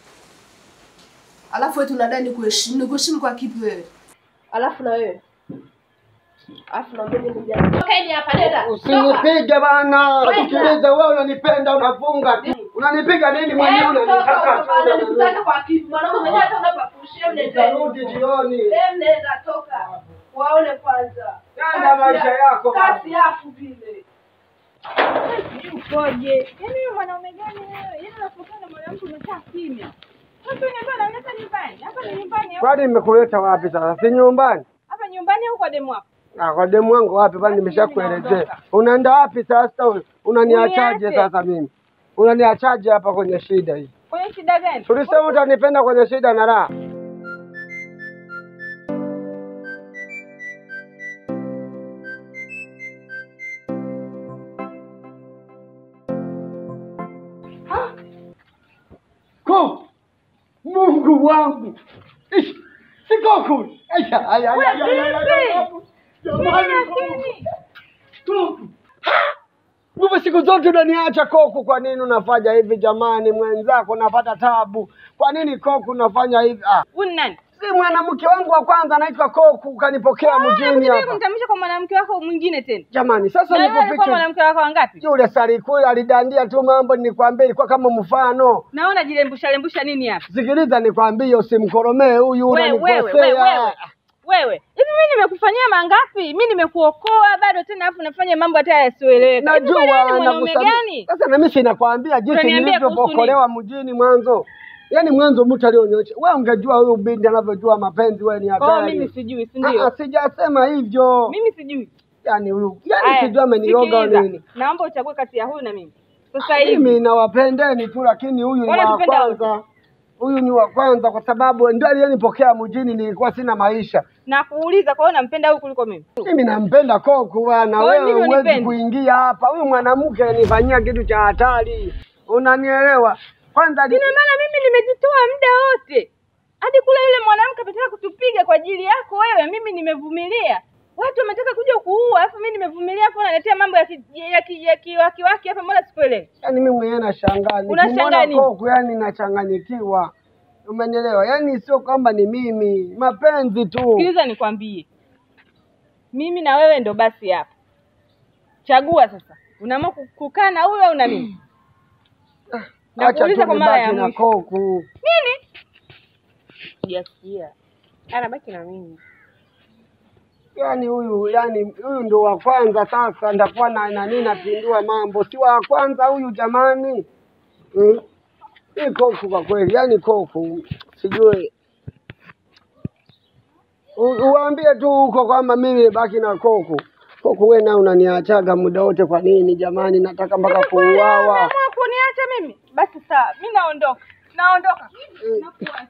Alafu wewe tunadai ni kuheshimu. Ni kuheshimu kwa kipi wewe? Alafu na wewe? Alafu na mimi ndio jana. Toka nje hapa nenda. Toka. usinipige bana. Wenda. Sikiliza, wewe unanipenda unafunga tu. Unanipiga nini mwenyewe Eh, toka, unanitaka toka, bana, tu. nikutaka kwa kipi? Mwanaume mwenyewe hata unapapushia Nitarudi jioni. Em, nenda toka. Waone kwanza. Nenda Kasi maisha ya- yako. Kasi yafu vile. Ukoje? Yaani wewe mwanaume gani wewe? Yaani unapokana na mwanamke unakaa kimya. Sasa unaambia unaleta nyumbani. Hapa ni nyumbani au? Kwani nimekuleta wapi sasa? Si nyumbani? Hapa nyumbani au kwa demu wako? Ah, kwa demu wangu wapi? Bali nimeshakuelezea. Unaenda wapi sasa? wewe? Unaniachaje Uniache. sasa mimi? Unaniachaje hapa kwenye shida hii? Kwenye shida gani? Tulisema utanipenda kwenye shida na raha. Ko Mungu wangu. Ish, Si koku. Aisha, ay ay ay ay, ay, ay, ay. Jamani, koku. Wewe siku zote unaniacha koku, kwa nini unafanya hivi jamani? Mwenzako napata tabu, kwa nini koku unafanya hivi? Ah, Huyu ni nani? si mwanamke wangu wa kwanza anaitwa Koku, ukanipokea mjini Unakuja hapa kumtambulisha kwa mwanamke wako mwingine tena. jamani. Sasa Na wewe alikuwa nikufiche mwanamke wako wangapi? yule sarikuli alidandia tu mambo, nikwambie ilikuwa kama mfano. Na unajilembusha lembusha nini hapa? Sikiliza nikwambie, usimkoromee huyu, Wewe wewe wewe unanikosea. wewe. Wewe, hivi mimi nimekufanyia mangapi? Mimi nimekuokoa bado tena afu nafanya mambo hata yasioeleweka. Hivi kwani wewe ni Najua mwanaume nakusamehe. gani? Sasa na mimi sinakwambia jinsi Unaniambia kuhusu nilivyookolewa mjini mwanzo. Yaani mwanzo mtu alionyesha. Wewe ungejua huyu binti anavyojua mapenzi, wewe ni Oh, hatari. mimi sijui, si Ah, ndio? ah, sijasema hivyo. Mimi sijui. Yaani huyu, yaani Aya, sijui ameniroga sikiliza. nini. Naomba uchague kati ya huyu na mimi. Sasa hivi. Mimi nawapendeni tu, lakini huyu ni wa Wanatupenda kwanza. Huyu ni wa kwanza kwa sababu ndio aliyenipokea mjini, nilikuwa sina maisha. Na kuuliza kwa hiyo nampenda huyu kuliko mimi. Mimi nampenda Koku bwana, Kwa hiyo wewe mimi huwezi unipendi? kuingia hapa. Huyu mwanamke anifanyia kitu cha hatari, unanielewa? Kwanza ali- Ina maana mimi nimejitoa muda wote. Hadi kule yule mwanamke ametaka kutupiga kwa ajili yako wewe, mimi nimevumilia. Watu wametaka kuja kuua, alafu mimi nimevumilia, alafu unaletea mambo ya ki, ya ki, ya kiwakiwaki hapa, mbona sikuelewi? yaani mimi mwenyewe nashangaa, Unashangaa nikimwona nini? Koku yani nachanganyikiwa, umenielewa? Yaani sio kwamba ni mimi, mapenzi tu. Sikiliza nikwambie, mimi na wewe ndo basi hapa. Chagua sasa, unaamua ku- kukaa na huyo au na mimi? Acha Nakuuliza tu kwa mara ya nibaki na mwisho. Koku. Nini? Sijasikia. Anabaki na mimi. Yaani huyu yani huyu ndo wa kwanza sasa, ndakuwa na nani napindua mambo, si wa kwanza huyu jamani. Hmm? Hii Koku kwa kweli, yani Koku sijui U- uwaambie tu huko kwamba mimi nibaki na Koku. Koku wewe na unaniachaga muda wote, kwa nini jamani? Nataka mpaka kuuawa. Unaamua kuniacha mimi? Basi sawa, mimi naondoka. Naondoka. Nakuacha.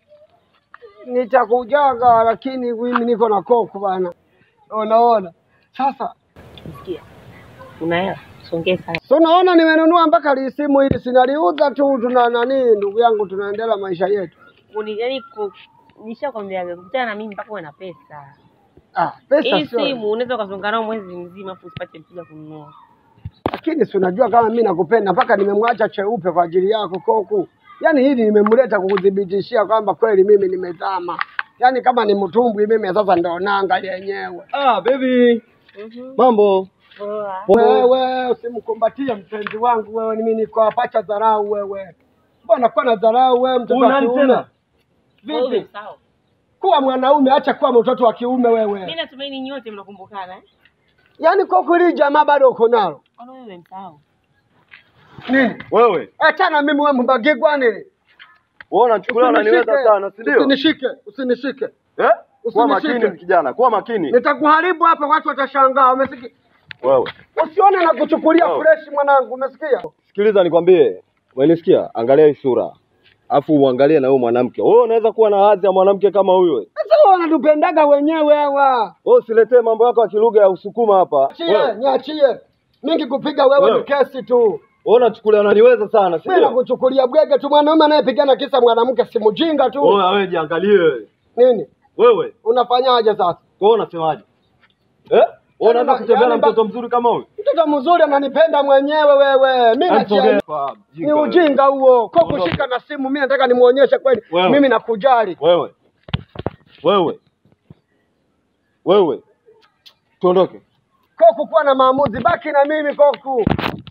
Nitakujaga, lakini mimi niko na Koku bana. Unaona sasa Sikia. Una hela? Songee sana. So naona nimenunua mpaka lisimu hili, sinaliuza tu, tuna nani, ndugu yangu, tunaendelea maisha yetu. Uni yaani ku nishakwambia kukutana na mimi mpaka uwe na pesa. Ah, pesa Hii sio, simu unaweza ukazunga nao mwezi mzima afu usipate mteja kununua. lakini si unajua kama mimi nakupenda, mpaka nimemwacha cheupe kwa ajili yako Koku. Yaani hili nimemleta kukuthibitishia kwamba kweli mimi nimezama, yaani kama ni mtumbwi mimi sasa ndo nanga yenyewe. Ah, baby. Mambo. Poa. Wewe usimkumbatie mpenzi wangu wewe, mimi niko hapa, acha dharau wewe. Mbona kuwa na dharau wewe, mtoto wa Unani kiume? tena? Wewe Vipi? sawa. Kuwa mwanaume, acha kuwa mtoto wa kiume wewe. Mimi natumaini nyote mnakumbukana eh? Yaani Koku hili jamaa bado uko nalo Ona wewe msahau. nini? Wewe. Achana mimi wewe mbagigwa nini? Wewe unachukulia unaniweza sana, si ndio? Usinishike, usinishike. Eh? Kuwa Usinishike. makini kijana, kuwa makini. Nitakuharibu hapa, watu watashangaa. Umesikia? Wewe. Usione na kuchukulia Wewe. fresh mwanangu, umesikia? Sikiliza nikwambie. Umenisikia? Angalia hii sura. Afu uangalie na huyo mwanamke. Wewe unaweza kuwa na hadhi ya mwanamke kama huyo. Sasa wanatupendaga wenyewe hawa. Wewe usiletee mambo yako ya kilugha ya Usukuma hapa. Achie, Wewe niachie. Mingi kupiga wewe Wewe. ni kesi tu. wewe unachukulia unaniweza sana, si Mimi ndio? nakuchukulia bwege tu, mwanaume anayepigana kisa mwanamke si mjinga tu. Wewe wewe jiangalie. Nini? Wewe, Unafanyaje sasa? kwa hiyo unasemaje? Eh? Wewe unaanza Yaani, kutembea na yaani, mtoto mzuri kama huyu? Mtoto mzuri ananipenda mwenyewe wewe. Mimi Yaani, nachia. sogea. Ni ujinga huo. Kwa Ondoka. kushika na simu mimi nataka nimuonyeshe kweli Wewe. mimi nakujali. Wewe. Wewe. Wewe. Tuondoke. Koku kuwa na maamuzi, baki na mimi Koku.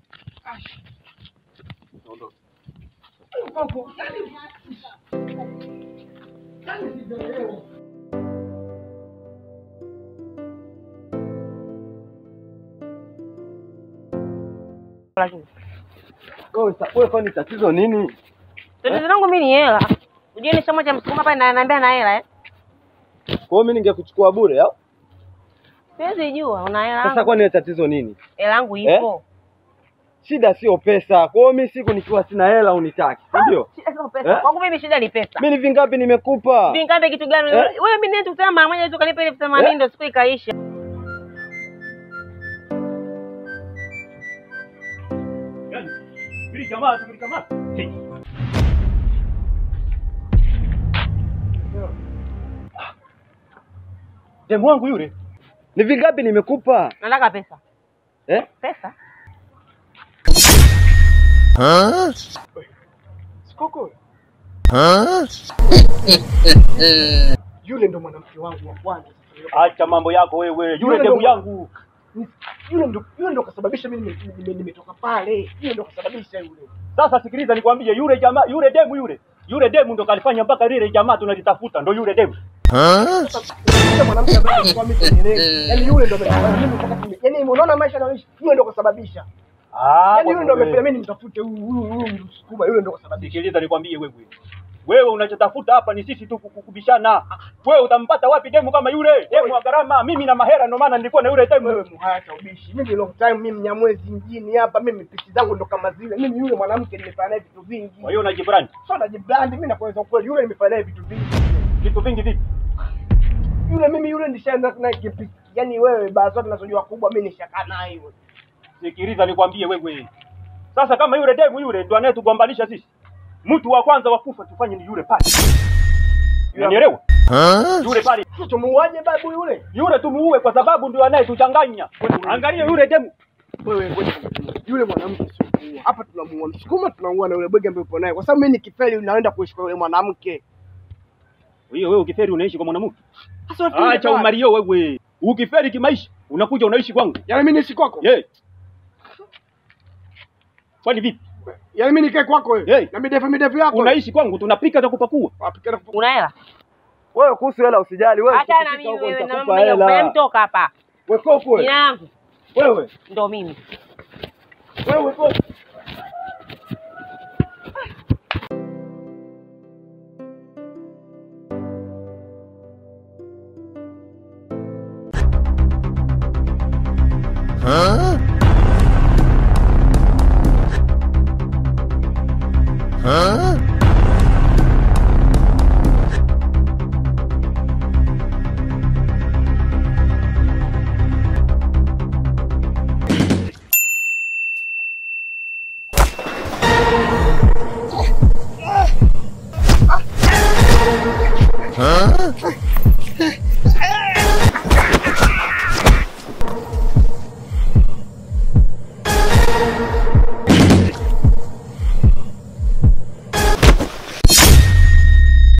Koku. Lakini Wewe sa- wewe kwani tatizo nini? tatizo langu mimi ni hela. Unajua ni chama cha msukuma hapa na naambia na hela eh. Kwa hiyo mimi ningekuchukua bure au? Siwezi jua una hela. Sasa yangu. kwani tatizo nini? Hela yangu ipo. Shida sio pesa. Kwa hiyo mimi siku nikiwa sina hela unitaki, si ndio? Shida sio pesa. Eh? Kwangu mimi shida ni pesa. Mimi ni vingapi nimekupa? Vingapi kitu gani? Eh? Wewe mimi ndio tukutana mara moja tu kanipa elfu themanini Eh? ndio siku ikaisha. Yaani, hili jamaa tulikamata. Hey. Demu wangu yule. Ni vingapi nimekupa? Nataka pesa. Eh? Pesa? Sikoko. Yule ndo mwanamke wangu wa kwanza. Acha mambo yako wewe. Yule Yule demu ndo- yangu. Yule ndo yule ndo kasababisha mimi nime- nime- nimetoka pale. Yule ndo kasababisha yule. Sasa sikiliza nikwambie, yule jamaa, yule demu yule, yule demu ndo kalifanya mpaka lile jamaa tunalitafuta, ndo yule demu. Yule mwanamke ambaye alikuwa mimi kwenye Yaani yule ndo amefanya mimi mpaka nime- Yaani unaona maisha nayoishi, yule ndo kasababisha. Ah, Yaani yule ndo wewe. amefanya mimi nimtafute huyu huyu huyu msukuma, yule ndo kasababisha. Sikiliza nikwambie wewe, wewe unachotafuta hapa ni sisi tu kuku- kubishana. Wewe utampata wapi demu kama yule? Demu wa gharama, mimi na mahera, ndo maana nilikuwa na yule demu. Wewe muhaya cha ubishi. Mimi long time mimi Mnyamwezi mjini hapa, mimi pisi zangu ndo kama zile. Mimi yule mwanamke nimefanya naye vitu vingi. Kwa hiyo unajibrand Sio najibrand, mimi nakueleza ukweli, yule nimefanya naye vitu vingi. vitu vingi vipi? Yule mimi yule nishaenda naye kipi. Yaani wewe baa zote nazojua kubwa mimi nishakaa naye yule. Sikiliza nikwambie wewe, sasa kama yule demu yule ndo anayetugombanisha sisi, mtu wa kwanza wa kufa tufanye ni yule pale. Unanielewa? Yule pale Sasa tumuuaje babu yule? yule tumuue kwa sababu ndio anayetuchanganya. Angalia yule demu Wewe ngoja yule mwanamke sio kuua. Hapa tunamuua Msukuma, tunamuua na yule bwege ambaye upo naye. Kwa sababu mimi nikifeli naenda kuishi kwa yule mwanamke. hiyo wewe ukiferi unaishi kwa mwanamke. Sasa wewe Acha umario wewe. Ukiferi kimaisha unakuja unaishi kwangu. Yaani mimi niishi kwako? Ye. Kwani vipi? Yaani mimi nikae kwako wewe? Hey. Na midefu midefu yako. Unaishi kwangu tunapika na kupakua. Wapikana kupu- Una hela? Wewe kuhusu hela usijali, wewe. Acha na ukifika mimi huko wewe na nitakupa mambo mengi. hela. Wewe mtoka hapa. Wewe kofu Jina wewe. yangu Wewe. ndo mimi. Wewe kofu.